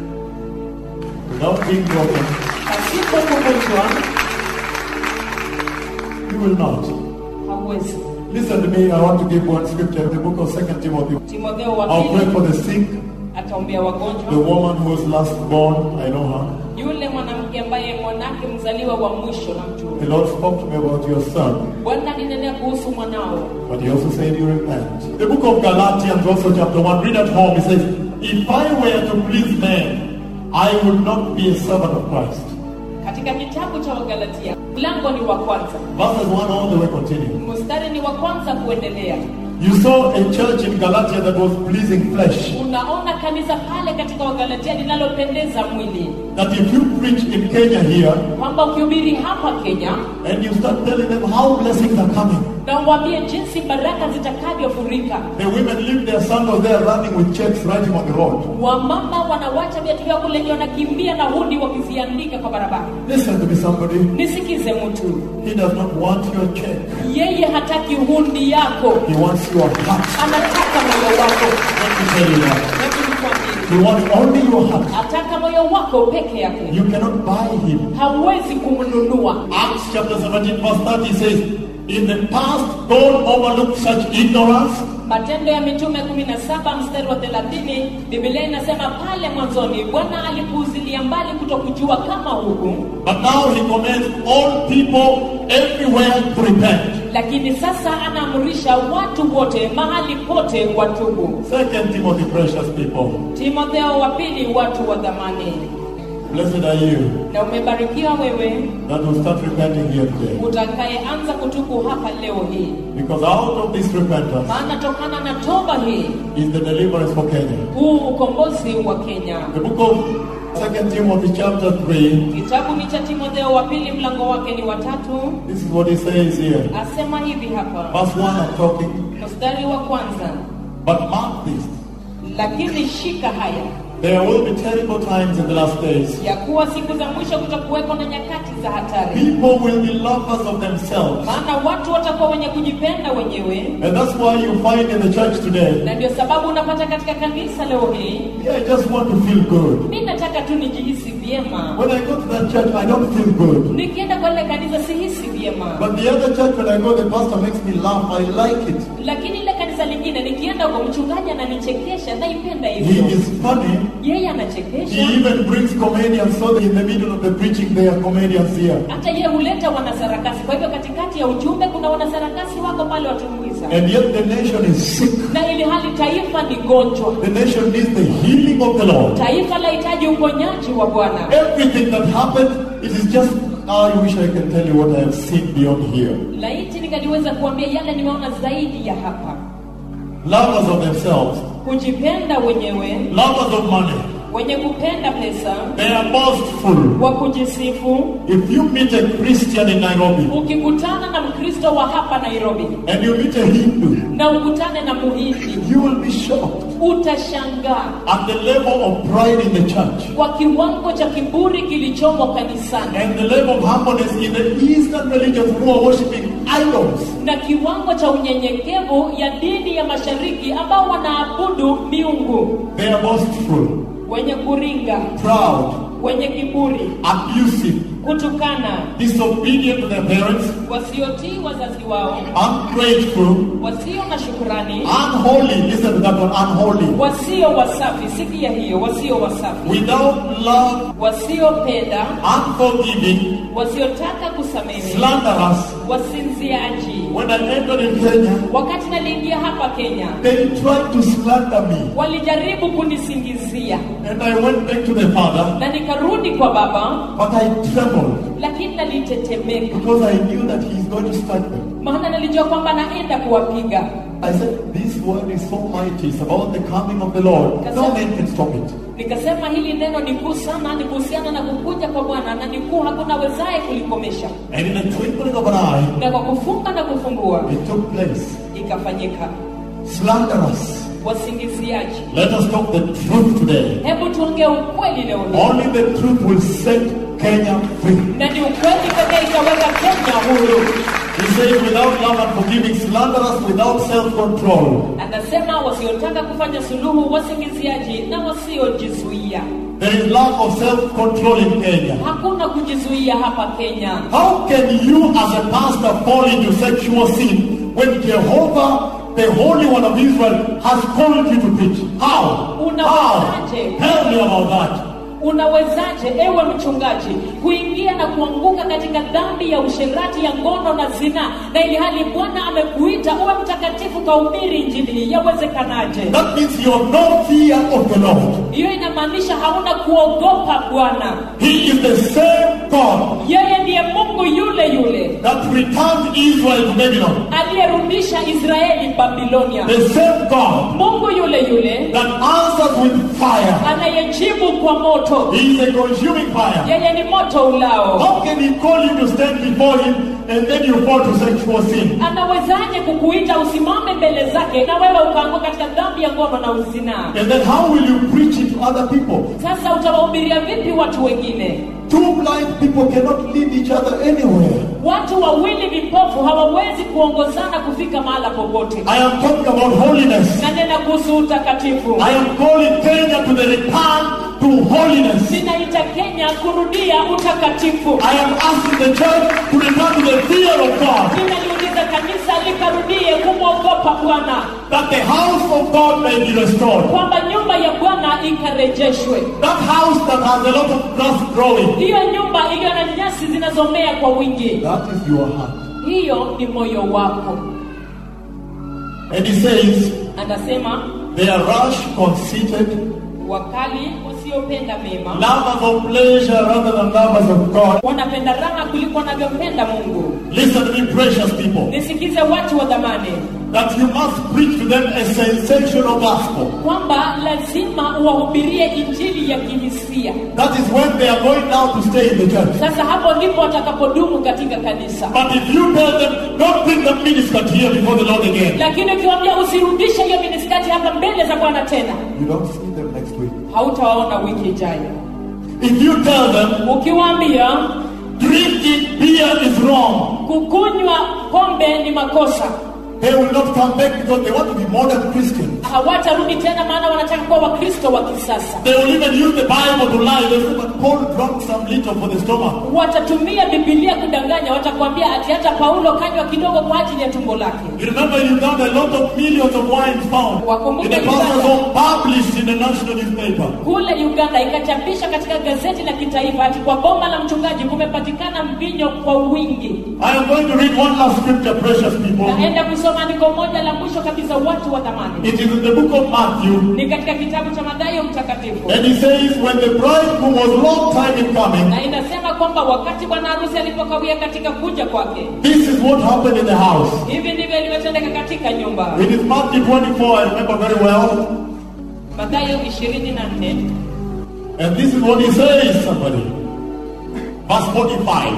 S2: Without being broken,
S1: pasipo kuvunjwa
S2: you will not.
S1: hauwezi
S2: Listen to me. I want to give one scripture. The book of Second Timothy.
S1: timotheo wa
S2: I'll pray
S1: pili
S2: for the sick,
S1: ataombea
S2: the
S1: wagonjwa
S2: woman who was last born. I know her.
S1: yule mwanamke ambaye mwanake mzaliwa wa mwisho na mtu
S2: The Lord spoke to me about your son,
S1: bwana alinenea kuhusu mwanao
S2: but He also said you repent. The book of Galatians, also chapter 1, read at home. It says, If I were to please men, I would not be a servant of Christ.
S1: katika kitabu cha wagalatia mlango ni wa kwanza
S2: Verses 1 all the way continue.
S1: mstari ni wa kwanza kuendelea
S2: You saw a church in Galatia that was pleasing flesh.
S1: unaona kanisa pale katika wagalatia linalopendeza mwili
S2: That if you preach in Kenya here
S1: kwamba ukihubiri hapa kenya
S2: and you start telling them how blessings are coming,
S1: na uwaambie jinsi baraka zitakavyofurika
S2: the women leave their sandals there running with checks writing on the road.
S1: wamama wanawacha viatu vyao kule nje wanakimbia na hundi wakiziandika kwa barabara
S2: Listen to me, somebody.
S1: nisikize mtu
S2: He does not want your check.
S1: yeye hataki hundi yako
S2: He wants your heart.
S1: anataka moyo wako
S2: Let me tell you that.
S1: Hebu nikwambie,
S2: He wants only your heart.
S1: ataka moyo wako peke yake
S2: You cannot buy him.
S1: hauwezi kumnunua
S2: Acts chapter 17, verse 30 says, In the past, don't overlook such ignorance.
S1: matendo ya mitume 17 mstari wa 30 biblia inasema pale mwanzoni bwana alipuuzilia mbali kutokujua kama huku
S2: But now he commands all people everywhere to repent.
S1: lakini sasa anaamrisha watu wote mahali pote watubu
S2: Second Timothy, precious people,
S1: timotheo wa pili watu wa dhamani
S2: blessed are you
S1: na umebarikiwa wewe
S2: that will start repenting here today.
S1: utakayeanza kutubu hapa leo hii
S2: Because out of this repentance
S1: maana tokana na toba hii
S2: is the deliverance for Kenya.
S1: huu ukombozi wa kenya
S2: The book of Second Timothy chapter 3,
S1: kitabu ni cha timotheo wa pili mlango wake ni watatu
S2: this is what he says here.
S1: asema hivi hapa
S2: Verse 1 I'm talking.
S1: mstari wa kwanza
S2: But mark this.
S1: lakini shika haya
S2: There will be terrible times in the last days.
S1: ya kuwa siku za mwisho kutakuweko na nyakati za hatari
S2: People will be lovers of themselves.
S1: maana watu watakuwa wenye kujipenda wenyewe
S2: And that's why you find in the church today,
S1: na ndio sababu unapata katika kanisa leo hii
S2: yeah, I just want to feel good.
S1: mi nataka tu nijihisi vyema
S2: When I go to that church, I don't feel good.
S1: nikienda kwa ile kanisa sihisi vyema
S2: But the other church, when I go, the pastor makes me laugh. I like it.
S1: lakini ile kanisa lingine nikienda huko mchungaji ananichekesha naipenda
S2: He
S1: hivyo
S2: is funny.
S1: yeye
S2: He
S1: anachekesha
S2: even brings comedians so that in the middle of the preaching, there are comedians here.
S1: hata yeye huleta wanasarakasi kwa hivyo katikati ya ujumbe kuna wanasarakasi wako pale watumbuiza
S2: And yet the nation is sick.
S1: na ili hali taifa ni gonjwa
S2: The nation needs the healing of the Lord.
S1: taifa lahitaji uponyaji wa bwana
S2: Everything that happened, it is just, I wish I can tell you what I have seen beyond here.
S1: laiti nikaliweza kuambia yale nimeona zaidi ya hapa
S2: Lovers of themselves,
S1: kujipenda wenyewe
S2: lovers of money,
S1: wenye kupenda pesa
S2: they are boastful.
S1: wa kujisifu
S2: If you meet a Christian in Nairobi
S1: ukikutana na mkristo wa hapa nairobi
S2: and you meet a Hindu,
S1: na ukutane na muhindi
S2: you will be shocked
S1: utashangaa
S2: at the level of pride in the church
S1: kwa kiwango cha kiburi kilichomo kanisani
S2: and the level of humbleness in the Eastern religions who are worshiping idols.
S1: na kiwango cha unyenyekevu ya dini ya mashariki ambao wanaabudu miungu
S2: They are boastful,
S1: wenye kuringa
S2: proud,
S1: wenye kiburi
S2: abusive,
S1: kutukana
S2: disobedient to their parents,
S1: wasiotii wazazi wao
S2: ungrateful,
S1: wasio na shukurani
S2: unholy. Listen to that one, unholy.
S1: wasio wasafi sikia hiyo wasio wasafi
S2: Without love,
S1: wasiopenda
S2: unforgiving,
S1: wasiotaka kusamehe
S2: slanderous.
S1: wasinziaji
S2: When I entered in Kenya,
S1: wakati naliingia hapa kenya
S2: they tried to slander me.
S1: walijaribu kunisingizia
S2: And I went back to the father,
S1: na nikarudi kwa baba
S2: but I trembled
S1: lakini nalitetemeka
S2: because I knew that he's going to strike them.
S1: maana nalijua kwamba naenda kuwapiga
S2: I said, This word is so mighty. It's about the coming of the Lord. No man can stop it.
S1: nikasema hili neno ni kuu sana ni kuhusiana na kukuja kwa bwana na ni kuu hakuna wezaye kulikomesha
S2: And in a twinkling of an eye,
S1: na kwa kufunga na kufumbua
S2: it took place.
S1: ikafanyika
S2: Slanderous.
S1: wasingiziaji
S2: Let us talk the truth today.
S1: hebu tuongee ukweli leo hii
S2: Only the truth will set Kenya free.
S1: na ni ukweli pekee itaweka kenya huru
S2: He says, without love and forgiving, slanderous, without self control.
S1: anasema wasiotaka kufanya suluhu wasingiziaji na wasiojizuia
S2: There is lack of self control in Kenya.
S1: hakuna kujizuia hapa kenya
S2: How can you, as a pastor, fall into sexual sin when Jehovah, the Holy One of Israel, has called you to preach? How? How?
S1: Unawezaje?
S2: Tell me about that.
S1: unawezaje ewe mchungaji kuingia na kuanguka katika dhambi ya usherati ya ngono na zina na ili hali bwana amekuita uwe mtakatifu kahubiri injili hii yawezekanaje
S2: That means you have no fear of the Lord.
S1: hiyo inamaanisha hauna kuogopa bwana
S2: He is the same God
S1: yeye ndiye mungu yule yule
S2: that returned Israel to Babylon,
S1: aliyerudisha israeli babilonia
S2: the same God
S1: mungu yule yule
S2: that answers with fire,
S1: anayejibu kwa moto
S2: He is a consuming fire.
S1: yeye ni moto ulao
S2: How can He call you to stand before Him and then you fall to sexual sin?
S1: anawezaje kukuita usimame mbele zake na wewe ukaanguka katika dhambi ya ngono na uzinaa
S2: And then how will you preach it to other people?
S1: sasa utawahubiria vipi watu wengine
S2: Two blind people cannot lead each other anywhere.
S1: watu wawili vipofu hawawezi kuongozana kufika mahala popote
S2: I am talking about holiness.
S1: nanena kuhusu utakatifu
S2: I am calling Kenya to the return to holiness.
S1: ninaita kenya kurudia utakatifu
S2: I am asking the church to return to the fear of God,
S1: ninaliuliza kanisa likarudie kumwogopa bwana
S2: that the house of God may be restored.
S1: kwamba nyumba ya bwana ikarejeshwe
S2: That house that has a lot of grass growing.
S1: hiyo nyumba iliyo na nyasi zinazomea kwa wingi
S2: That is your heart.
S1: hiyo ni moyo wako
S2: And he says,
S1: anasema
S2: they are rash, conceited,
S1: wakali wasiopenda mema
S2: lovers of pleasure rather than lovers of God.
S1: wanapenda raha kuliko wanavyopenda mungu
S2: Listen to me, precious people,
S1: nisikize watu wa dhamani
S2: that you must preach to them a sensational gospel.
S1: kwamba lazima uwahubirie injili ya kihisia
S2: That is when they are going now to stay in the church.
S1: sasa hapo ndipo watakapodumu katika kanisa
S2: But if you tell them, don't bring the miniskirt here before the Lord again,
S1: lakini ukiwambia usirudishe hiyo miniskati hapa mbele za bwana tena
S2: you don't see them next week.
S1: hautawaona wiki ijayo
S2: If you tell them,
S1: ukiwaambia
S2: drinking beer is wrong,
S1: kukunywa pombe ni makosa
S2: they will not come back because they want to be modern Christians.
S1: hawatarudi tena maana wanataka kuwa wakristo wa kisasa
S2: They will even use the Bible to lie. They say, but Paul drank some little for the stomach.
S1: watatumia bibilia kudanganya watakwambia ati hata paulo kanywa kidogo kwa ajili ya tumbo lake
S2: You remember in Uganda, a lot of millions of wines found in the pastor's home, published in the national newspaper.
S1: kule uganda ikachapisha katika gazeti la kitaifa ati kwa boma la mchungaji kumepatikana mvinyo kwa wingi
S2: I am going to read one last scripture, precious people.
S1: naenda kusoma andiko moja la mwisho kabisa watu wa thamani
S2: It is in the book of Matthew.
S1: ni katika kitabu cha madhayo mtakatifu
S2: And he says, when the bridegroom was long time in coming,
S1: na inasema kwamba wakati bwana harusi alipokawia katika kuja kwake
S2: this is what happened in the house.
S1: hivi ndivyo ilivyotendeka katika nyumba
S2: It is Matthew 24, I remember very well.
S1: mathayo ishirini na nne
S2: And this is what he says, somebody. Verse 45.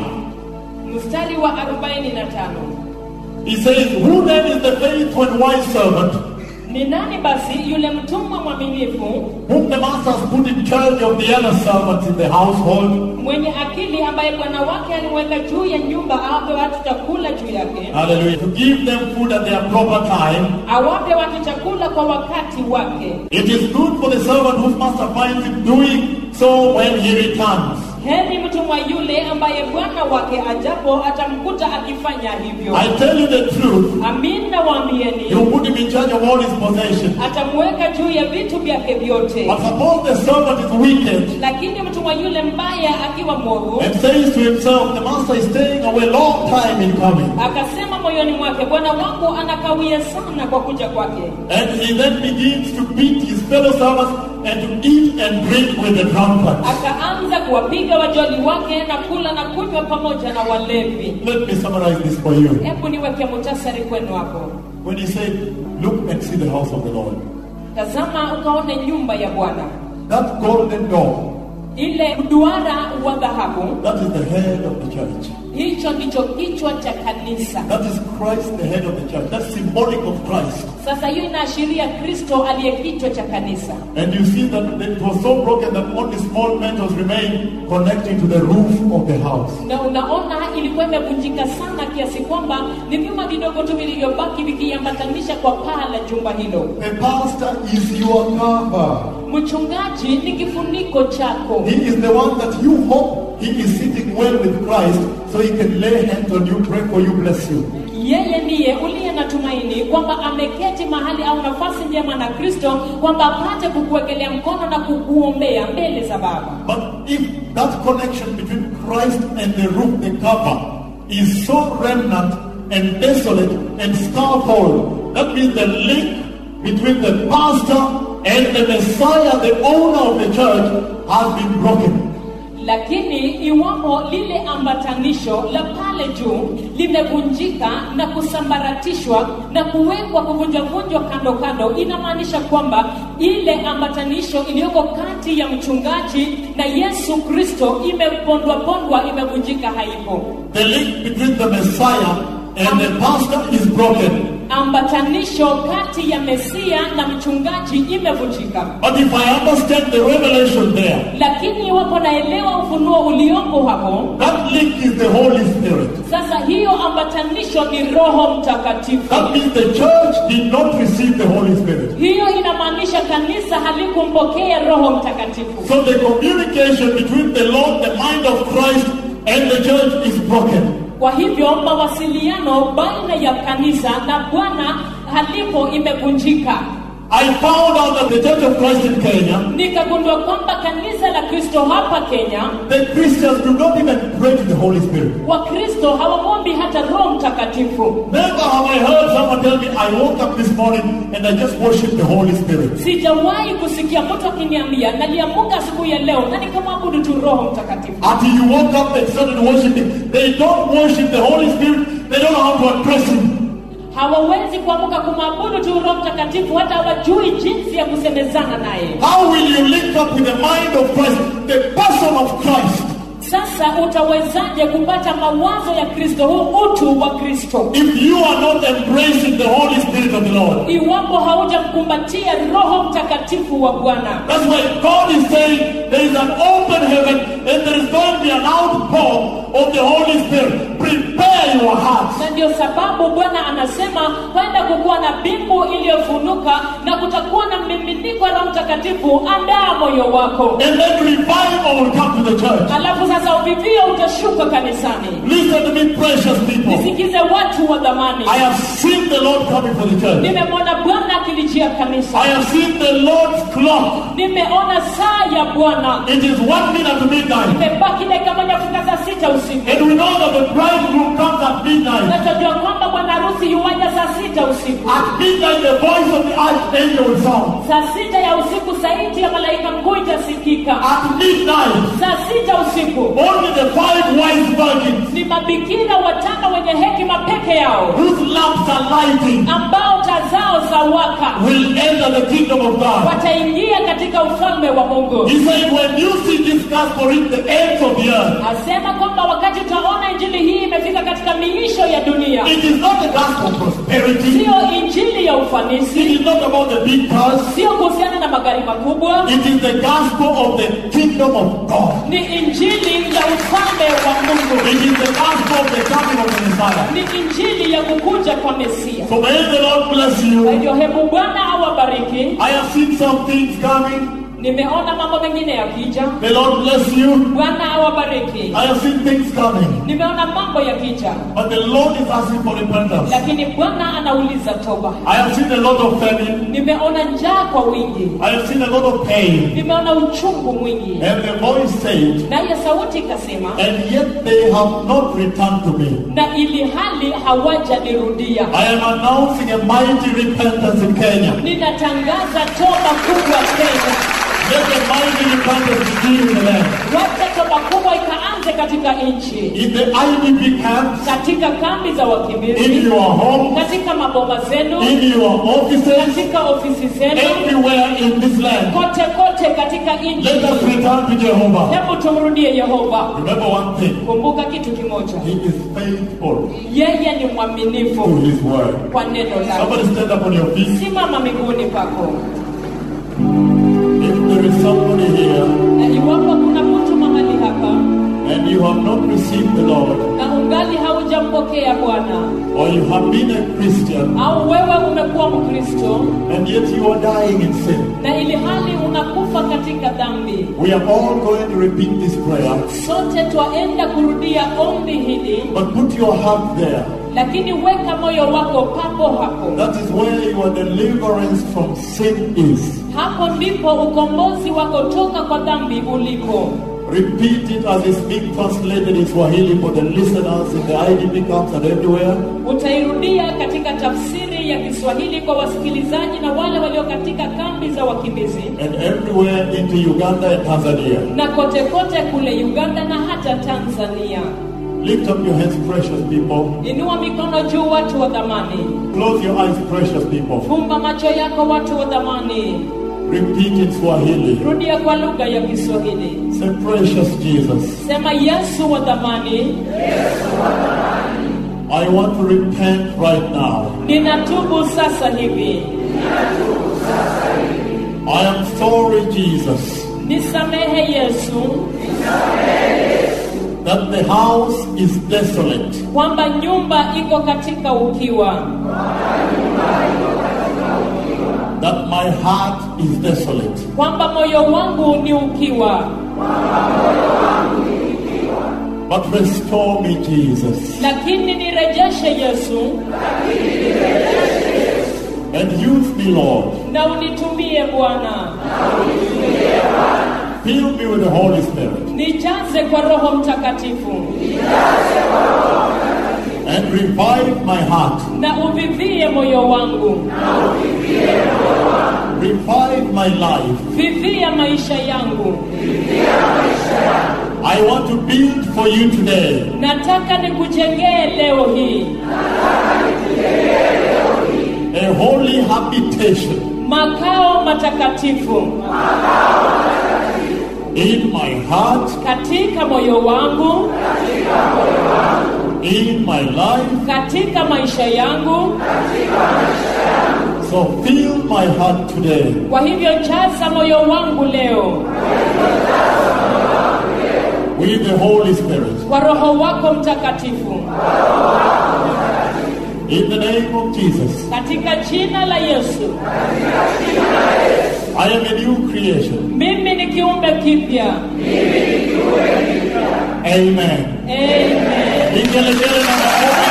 S1: mstari wa arobaini na tano
S2: He says, Who then is the faithful and wise servant
S1: ni nani basi yule mtumwa mwaminifu
S2: whom the master has put in charge of the other servants in the household?
S1: mwenye akili ambaye bwana wake alimweka juu ya nyumba awape watu chakula juu yake
S2: Hallelujah. To give them food at their proper time.
S1: awape watu chakula kwa wakati wake
S2: It is good for the servant whose master finds him doing so when he returns.
S1: heri mtumwa yule ambaye bwana wake ajapo atamkuta akifanya hivyo
S2: I tell you the truth.
S1: amin nawaambieni
S2: He will put him in charge of all his possessions.
S1: atamweka juu ya vitu vyake vyote
S2: But suppose the servant is wicked
S1: lakini mtumwa yule mbaya akiwa mwovu
S2: and says to himself, The master is staying away long time in coming.
S1: akasema moyoni mwake bwana wangu anakawia sana kwa kuja kwake
S2: And he then begins to beat his fellow servants and to eat and drink with the drunkards.
S1: akaanza kuwapiga wajoli wake na kula na kunywa pamoja na walevi
S2: Let me summarize this for you.
S1: hebu niweke mutasari kwenu hapo
S2: When he said, Look and see the house of the Lord,
S1: tazama ukaone nyumba ya bwana
S2: that golden door,
S1: ile duara wa dhahabu
S2: that is the head of the church.
S1: hicho ndicho kichwa cha kanisa
S2: That is Christ, the head of the church. That's symbolic of Christ.
S1: sasa hiyo inaashiria kristo aliye kichwa cha kanisa
S2: And you see that it was so broken that only small metals remain connecting to the roof of the house.
S1: na unaona ilikuwa imevunjika sana kiasi kwamba ni vyuma vidogo tu vilivyobaki vikiambatanisha kwa paa la jumba hilo
S2: The pastor is your cover.
S1: mchungaji ni kifuniko chako
S2: He is the one that you hope he is sitting well with Christ so he can lay hands on you, pray for you, bless you.
S1: yeye ndiye uliye na tumaini kwamba ameketi mahali au nafasi njema na kristo kwamba apate kukuwekelea mkono na kukuombea mbele za baba
S2: But if that connection between Christ and the roof, the cover, is so remnant and desolate and scarfold, that means the link between the pastor and the Messiah, the owner of the church, has been broken.
S1: lakini iwapo lile ambatanisho la pale juu limevunjika na kusambaratishwa na kuwekwa kuvunjavunjwa kando kando inamaanisha kwamba ile ambatanisho iliyoko kati ya mchungaji na yesu kristo imepondwapondwa imevunjika haipo
S2: The link between the Messiah and the pastor is broken.
S1: ambatanisho kati ya mesia na mchungaji imevunjika
S2: But if I understand the revelation there,
S1: lakini iwapo naelewa ufunuo uliopo hapo
S2: that link is the Holy Spirit.
S1: sasa hiyo ambatanisho ni roho mtakatifu
S2: That means the church did not receive the Holy Spirit.
S1: hiyo inamaanisha kanisa halikumpokea roho mtakatifu
S2: So the communication between the Lord, the mind of Christ, and the church is broken.
S1: kwa hivyo mawasiliano baina ya kanisa na bwana halipo imevunjika
S2: I found out that the Church of Christ in Kenya,
S1: nikagundua kwamba kanisa la kristo hapa kenya
S2: the Christians do not even pray to the Holy Spirit.
S1: wakristo hawamwombi hata roho mtakatifu
S2: Never have I heard someone tell me, I woke up this morning and I just worshiped the Holy Spirit.
S1: sijawahi kusikia mtu akiniambia naliamuka asubuhi ya leo na nikamwabudu tu roho mtakatifu
S2: Until you woke up and started worshiping. They don't worship the Holy Spirit. They don't know how to address Him.
S1: hawawezi kuamuka kumwabudu tu roho mtakatifu hata hawajui jinsi ya kusemezana naye
S2: How will you link up with the mind of Christ, the person of Christ,
S1: sasa utawezaje kupata mawazo ya kristo huu utu wa kristo
S2: if you are not embracing the Holy Spirit of the Lord?
S1: iwapo haujamkumbatia roho mtakatifu wa bwana
S2: That's why God is saying there is an open heaven and there is going to be an outpour of the Holy Spirit. Prepare your hearts.
S1: na ndio sababu bwana anasema kwenda kukuwa na mbingu iliyofunuka na kutakuwa na mmiminiko wa roho mtakatifu andaa moyo wako
S2: And then revival will come to the church.
S1: alafu sasa uvivio utashuka kanisani
S2: Listen to me, precious people.
S1: nisikize watu wa dhamani
S2: I have seen the Lord coming for the church.
S1: nimemwona bwana akilijia kanisa
S2: I have seen the Lord's clock.
S1: nimeona saa ya bwana
S2: It is one minute to midnight.
S1: imebaki dakika moja kufika saa sita usiku
S2: And we know that the bridegroom comes at midnight.
S1: na tunajua kwamba bwana harusi yuwaja saa sita usiku
S2: At midnight, the voice of the archangel will sound.
S1: saa sita ya usiku sauti ya malaika mkuu itasikika
S2: At midnight,
S1: saa sita usiku
S2: only the five wise virgins
S1: ni mabikira watano wenye hekima peke yao
S2: whose lamps are lighting
S1: ambao taa zao za waka
S2: will enter the kingdom of God.
S1: wataingia katika ufalme wa mungu
S2: He said, when you see this gospel reach the ends of the earth,
S1: asema kwamba wakati utaona injili hii imefika katika miisho ya dunia
S2: it is not the gospel of prosperity.
S1: siyo injili ya
S2: It
S1: ufanisi
S2: is not about the big cars.
S1: sio kuhusiana na magari makubwa
S2: It is the gospel of the kingdom of God.
S1: ni injili ya ufalme wa mungu
S2: It is the gospel of the coming of the Messiah.
S1: ni injili ya kukuja kwa mesia
S2: So may the Lord bless
S1: kwa
S2: you.
S1: hivyo hebu bwana awabariki
S2: I have seen some things coming.
S1: nimeona mambo mengine yakija
S2: The Lord bless you.
S1: bwana awabariki
S2: I have seen things coming.
S1: nimeona mambo yakija
S2: But the Lord is asking for repentance.
S1: lakini bwana anauliza toba
S2: I have seen a lot of famine.
S1: nimeona njaa kwa wingi
S2: I have seen a lot of pain.
S1: nimeona uchungu mwingi
S2: And the voice said,
S1: naye sauti ikasema
S2: and yet they have not returned to me.
S1: na ili hali hawajanirudia
S2: I am announcing a mighty repentance in Kenya.
S1: ninatangaza toba kubwa kenya
S2: Let the mighty repentance begin in the land.
S1: wacha toba kubwa ikaanze katika nchi
S2: In the IDP camps,
S1: katika kambi za
S2: in
S1: wakimbizi
S2: your home,
S1: katika maboma zenu
S2: in your offices,
S1: katika ofisi zenu
S2: everywhere in this land.
S1: kote kote katika nchi
S2: Let us return to Jehovah.
S1: hebu tumrudie yehova
S2: Remember one thing.
S1: kumbuka kitu kimoja
S2: He is faithful
S1: yeye ni
S2: to
S1: mwaminifu
S2: his word.
S1: kwa neno lake
S2: Somebody stand up on your feet.
S1: simama miguuni pako
S2: If there is somebody here
S1: na iwapo kuna mtu mahali hapa
S2: and you have not received the Lord,
S1: na ungali haujampokea bwana
S2: or you have been a Christian
S1: au wewe umekuwa mkristo
S2: and yet you are dying in sin,
S1: na ili hali unakufa katika dhambi
S2: we are all going to repeat this prayer.
S1: sote twaenda kurudia ombi hili
S2: But put your heart there.
S1: lakini weka moyo wako papo hapo
S2: That is where your deliverance from sin is.
S1: hapo ndipo ukombozi wako toka kwa dhambi uliko
S2: Repeat it as it's being translated in Swahili for the listeners in the IDP camps and everywhere.
S1: Utairudia katika tafsiri ya Kiswahili kwa wasikilizaji na wale walio katika kambi za wakimbizi
S2: and everywhere into Uganda and Tanzania.
S1: na kote kote kule Uganda na hata Tanzania.
S2: Lift up your hands, precious people.
S1: Inua mikono juu, watu wa dhamani.
S2: Close your eyes, precious people.
S1: Fumba macho yako, watu wa dhamani.
S2: Repeat in Swahili.
S1: Rudia kwa lugha ya Kiswahili.
S2: Say, precious Jesus,
S1: Sema, Yesu wa dhamani,
S2: I want to repent right now.
S1: ninatubu sasa hivi.
S2: I am sorry, Jesus,
S1: Nisamehe Yesu
S2: that the house is desolate.
S1: kwamba nyumba iko katika ukiwa,
S2: That my heart is desolate.
S1: kwamba moyo wangu ni ukiwa,
S2: But restore me, Jesus,
S1: lakini nirejeshe Yesu
S2: and use me, Lord.
S1: na unitumie Bwana,
S2: Fill me with the Holy Spirit
S1: nijaze kwa Roho Mtakatifu
S2: and revive my heart.
S1: na uvivie moyo wangu,
S2: Revive my life.
S1: vivia maisha yangu.
S2: I want to build for you today
S1: Nataka nikujengee leo hii
S2: a holy habitation
S1: makao matakatifu
S2: in my heart,
S1: katika moyo wangu,
S2: in my life.
S1: katika maisha yangu.
S2: So fill my heart today
S1: Kwa hivyo jaza moyo wangu leo
S2: with the Holy Spirit.
S1: kwa Roho wako Mtakatifu,
S2: In the name of Jesus,
S1: katika jina la Yesu.
S2: I am a new creation.
S1: Mimi ni kiumbe kipya.
S2: Amen.
S1: Amen.
S2: Vigelegele na makofi.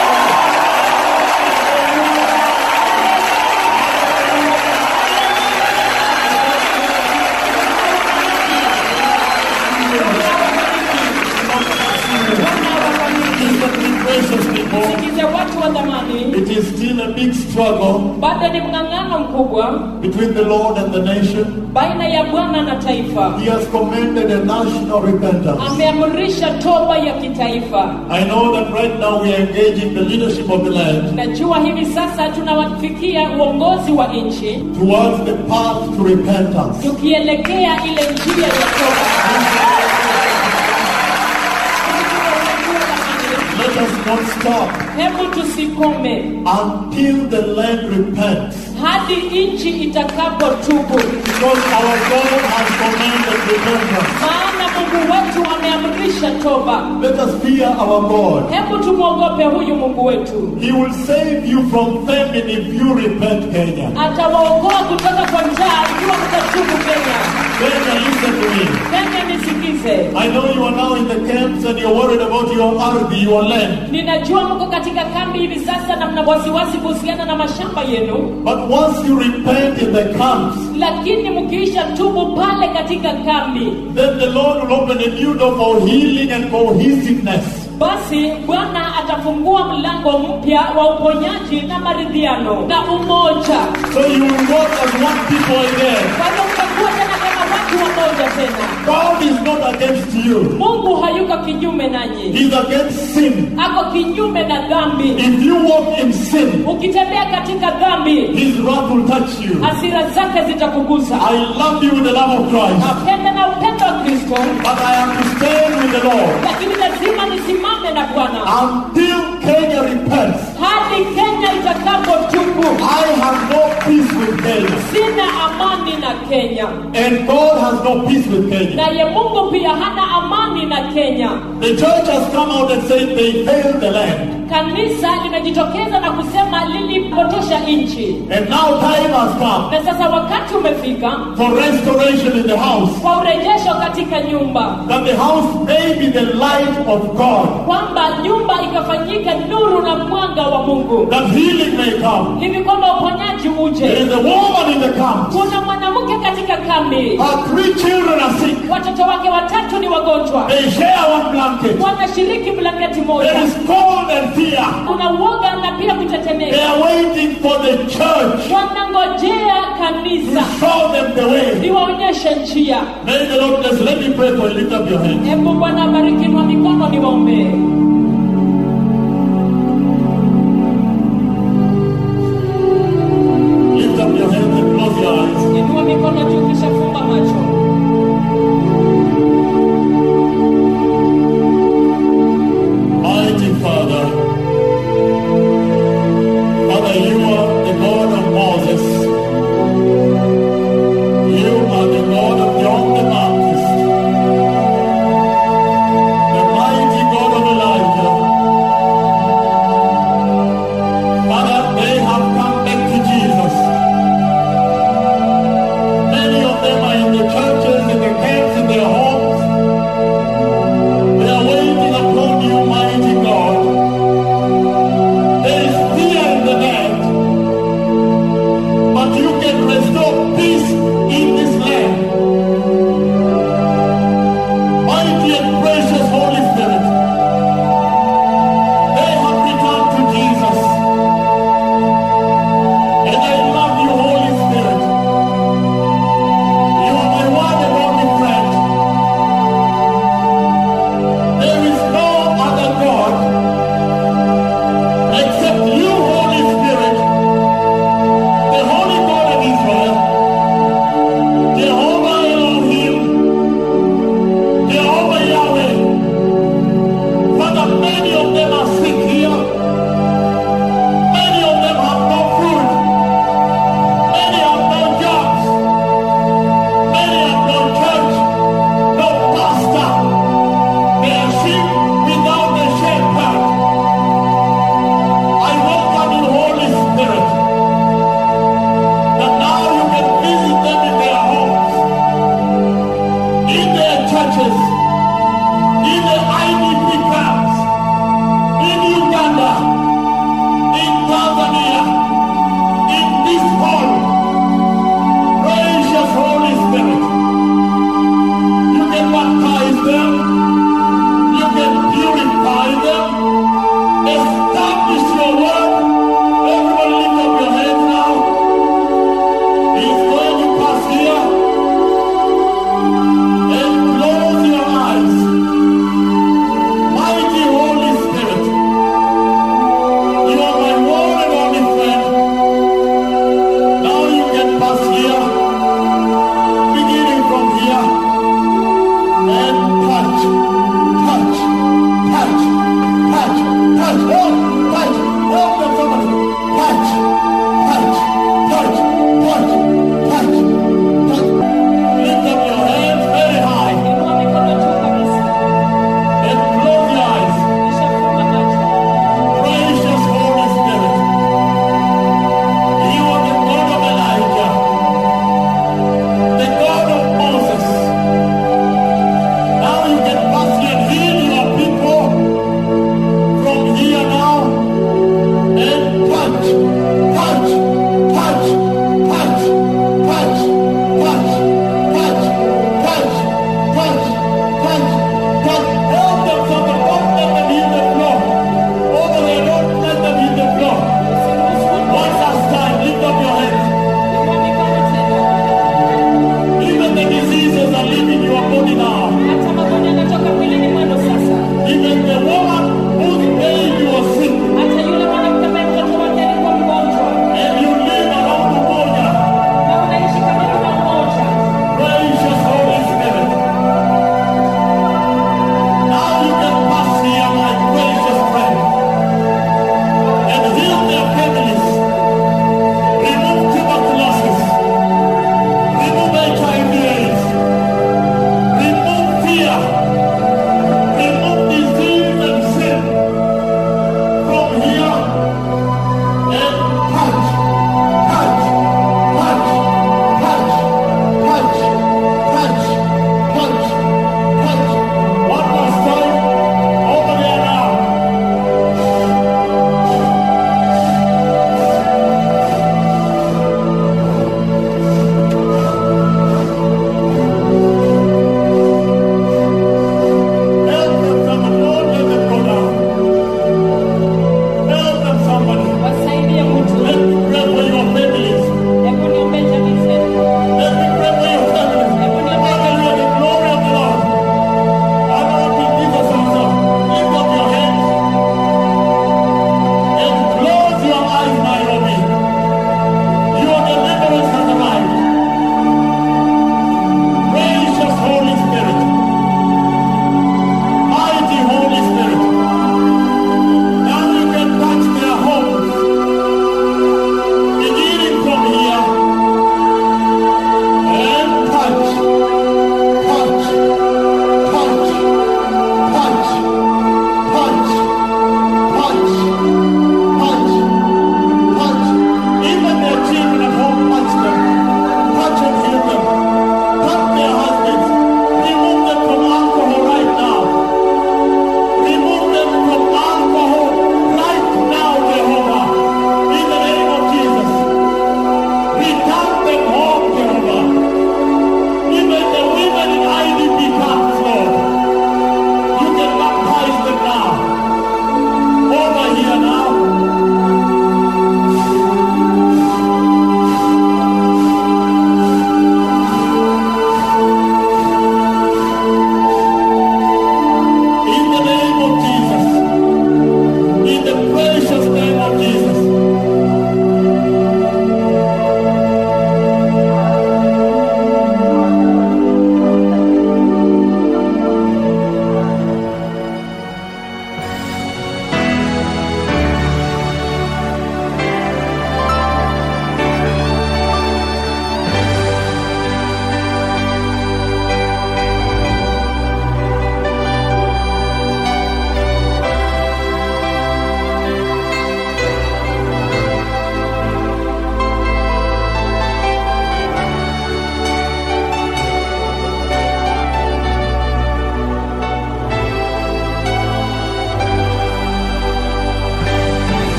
S2: Listen, me precious people.
S1: Sikize watu wa dhamani,
S2: It is still a big struggle
S1: bado ni mng'ang'ano mkubwa
S2: between the Lord and the nation.
S1: baina ya Bwana na taifa.
S2: He has commanded a national repentance.
S1: Ameamrisha toba ya kitaifa.
S2: I know that right now we are engaging the leadership of the land
S1: Najua hivi sasa tunawafikia uongozi wa nchi
S2: towards the path to repentance.
S1: tukielekea ile njia ya toba.
S2: Let us not stop
S1: Hebu tusikome
S2: until the land repents.
S1: hadi nchi itakapotubu,
S2: Because our God has commanded repentance.
S1: maana Mungu wetu ameamrisha toba.
S2: Let us fear our God.
S1: Hebu tumwogope huyu Mungu wetu,
S2: He will save you from famine if you repent, Kenya.
S1: atawaokoa kutoka kwa njaa ikiwa mtatubu. Kenya,
S2: Kenya, listen to me.
S1: Kenya nisikize.
S2: I know you are now in the camps and you're worried about your ardhi, your land.
S1: Ninajua mko katika kambi hivi sasa na mna wasiwasi kuhusiana na mashamba yenu,
S2: But once you repent in the camps,
S1: lakini mkiisha tubu pale katika kambi,
S2: then the Lord will open a new door for healing and cohesiveness.
S1: basi Bwana atafungua mlango mpya wa uponyaji na maridhiano na umoja.
S2: So you will walk as one people again.
S1: Kwa hivyo mtakuwa tena kama watu wamoja tena.
S2: God is not against you.
S1: Mungu hayuko kinyume nanyi,
S2: He's against sin.
S1: ako kinyume na dhambi.
S2: If you walk in sin,
S1: Ukitembea katika dhambi,
S2: His wrath will touch you.
S1: hasira zake zitakugusa.
S2: I love you with the love of Christ,
S1: Napenda na upendo wa Kristo,
S2: but I have to stand with the Lord
S1: lakini lazima nisimame na Bwana
S2: until Kenya repents.
S1: hadi Kenya itakapotubu.
S2: I have no peace with Kenya,
S1: Sina amani na Kenya,
S2: and God has no peace with Kenya.
S1: naye Mungu pia hana amani na Kenya.
S2: The church has come out and said they failed the land,
S1: Kanisa limejitokeza na kusema lilipotosha nchi,
S2: and now time has come
S1: na sasa wakati umefika
S2: for restoration in the house.
S1: kwa urejesho katika nyumba,
S2: That the house may be the light of God,
S1: kwamba nyumba ikafanyika nuru na mwanga wa Mungu,
S2: that healing may come.
S1: hivi kwamba uponyaji
S2: There
S1: uje.
S2: is a woman in the camp
S1: Kuna mwanamke katika katika kambi
S2: Her three children are sick.
S1: watoto wake watatu ni wagonjwa
S2: They share one blanket.
S1: wanashiriki blanketi
S2: There
S1: moja
S2: is cold and fear.
S1: kuna uoga na pia
S2: They
S1: kutetemeka
S2: are waiting for the church
S1: wanangojea
S2: to
S1: kanisa
S2: show them the way.
S1: liwaonyeshe njia
S2: May the Lord bless. Let me pray for you. Lift up your hands.
S1: hebu bwana abariki inua mikono niwaombee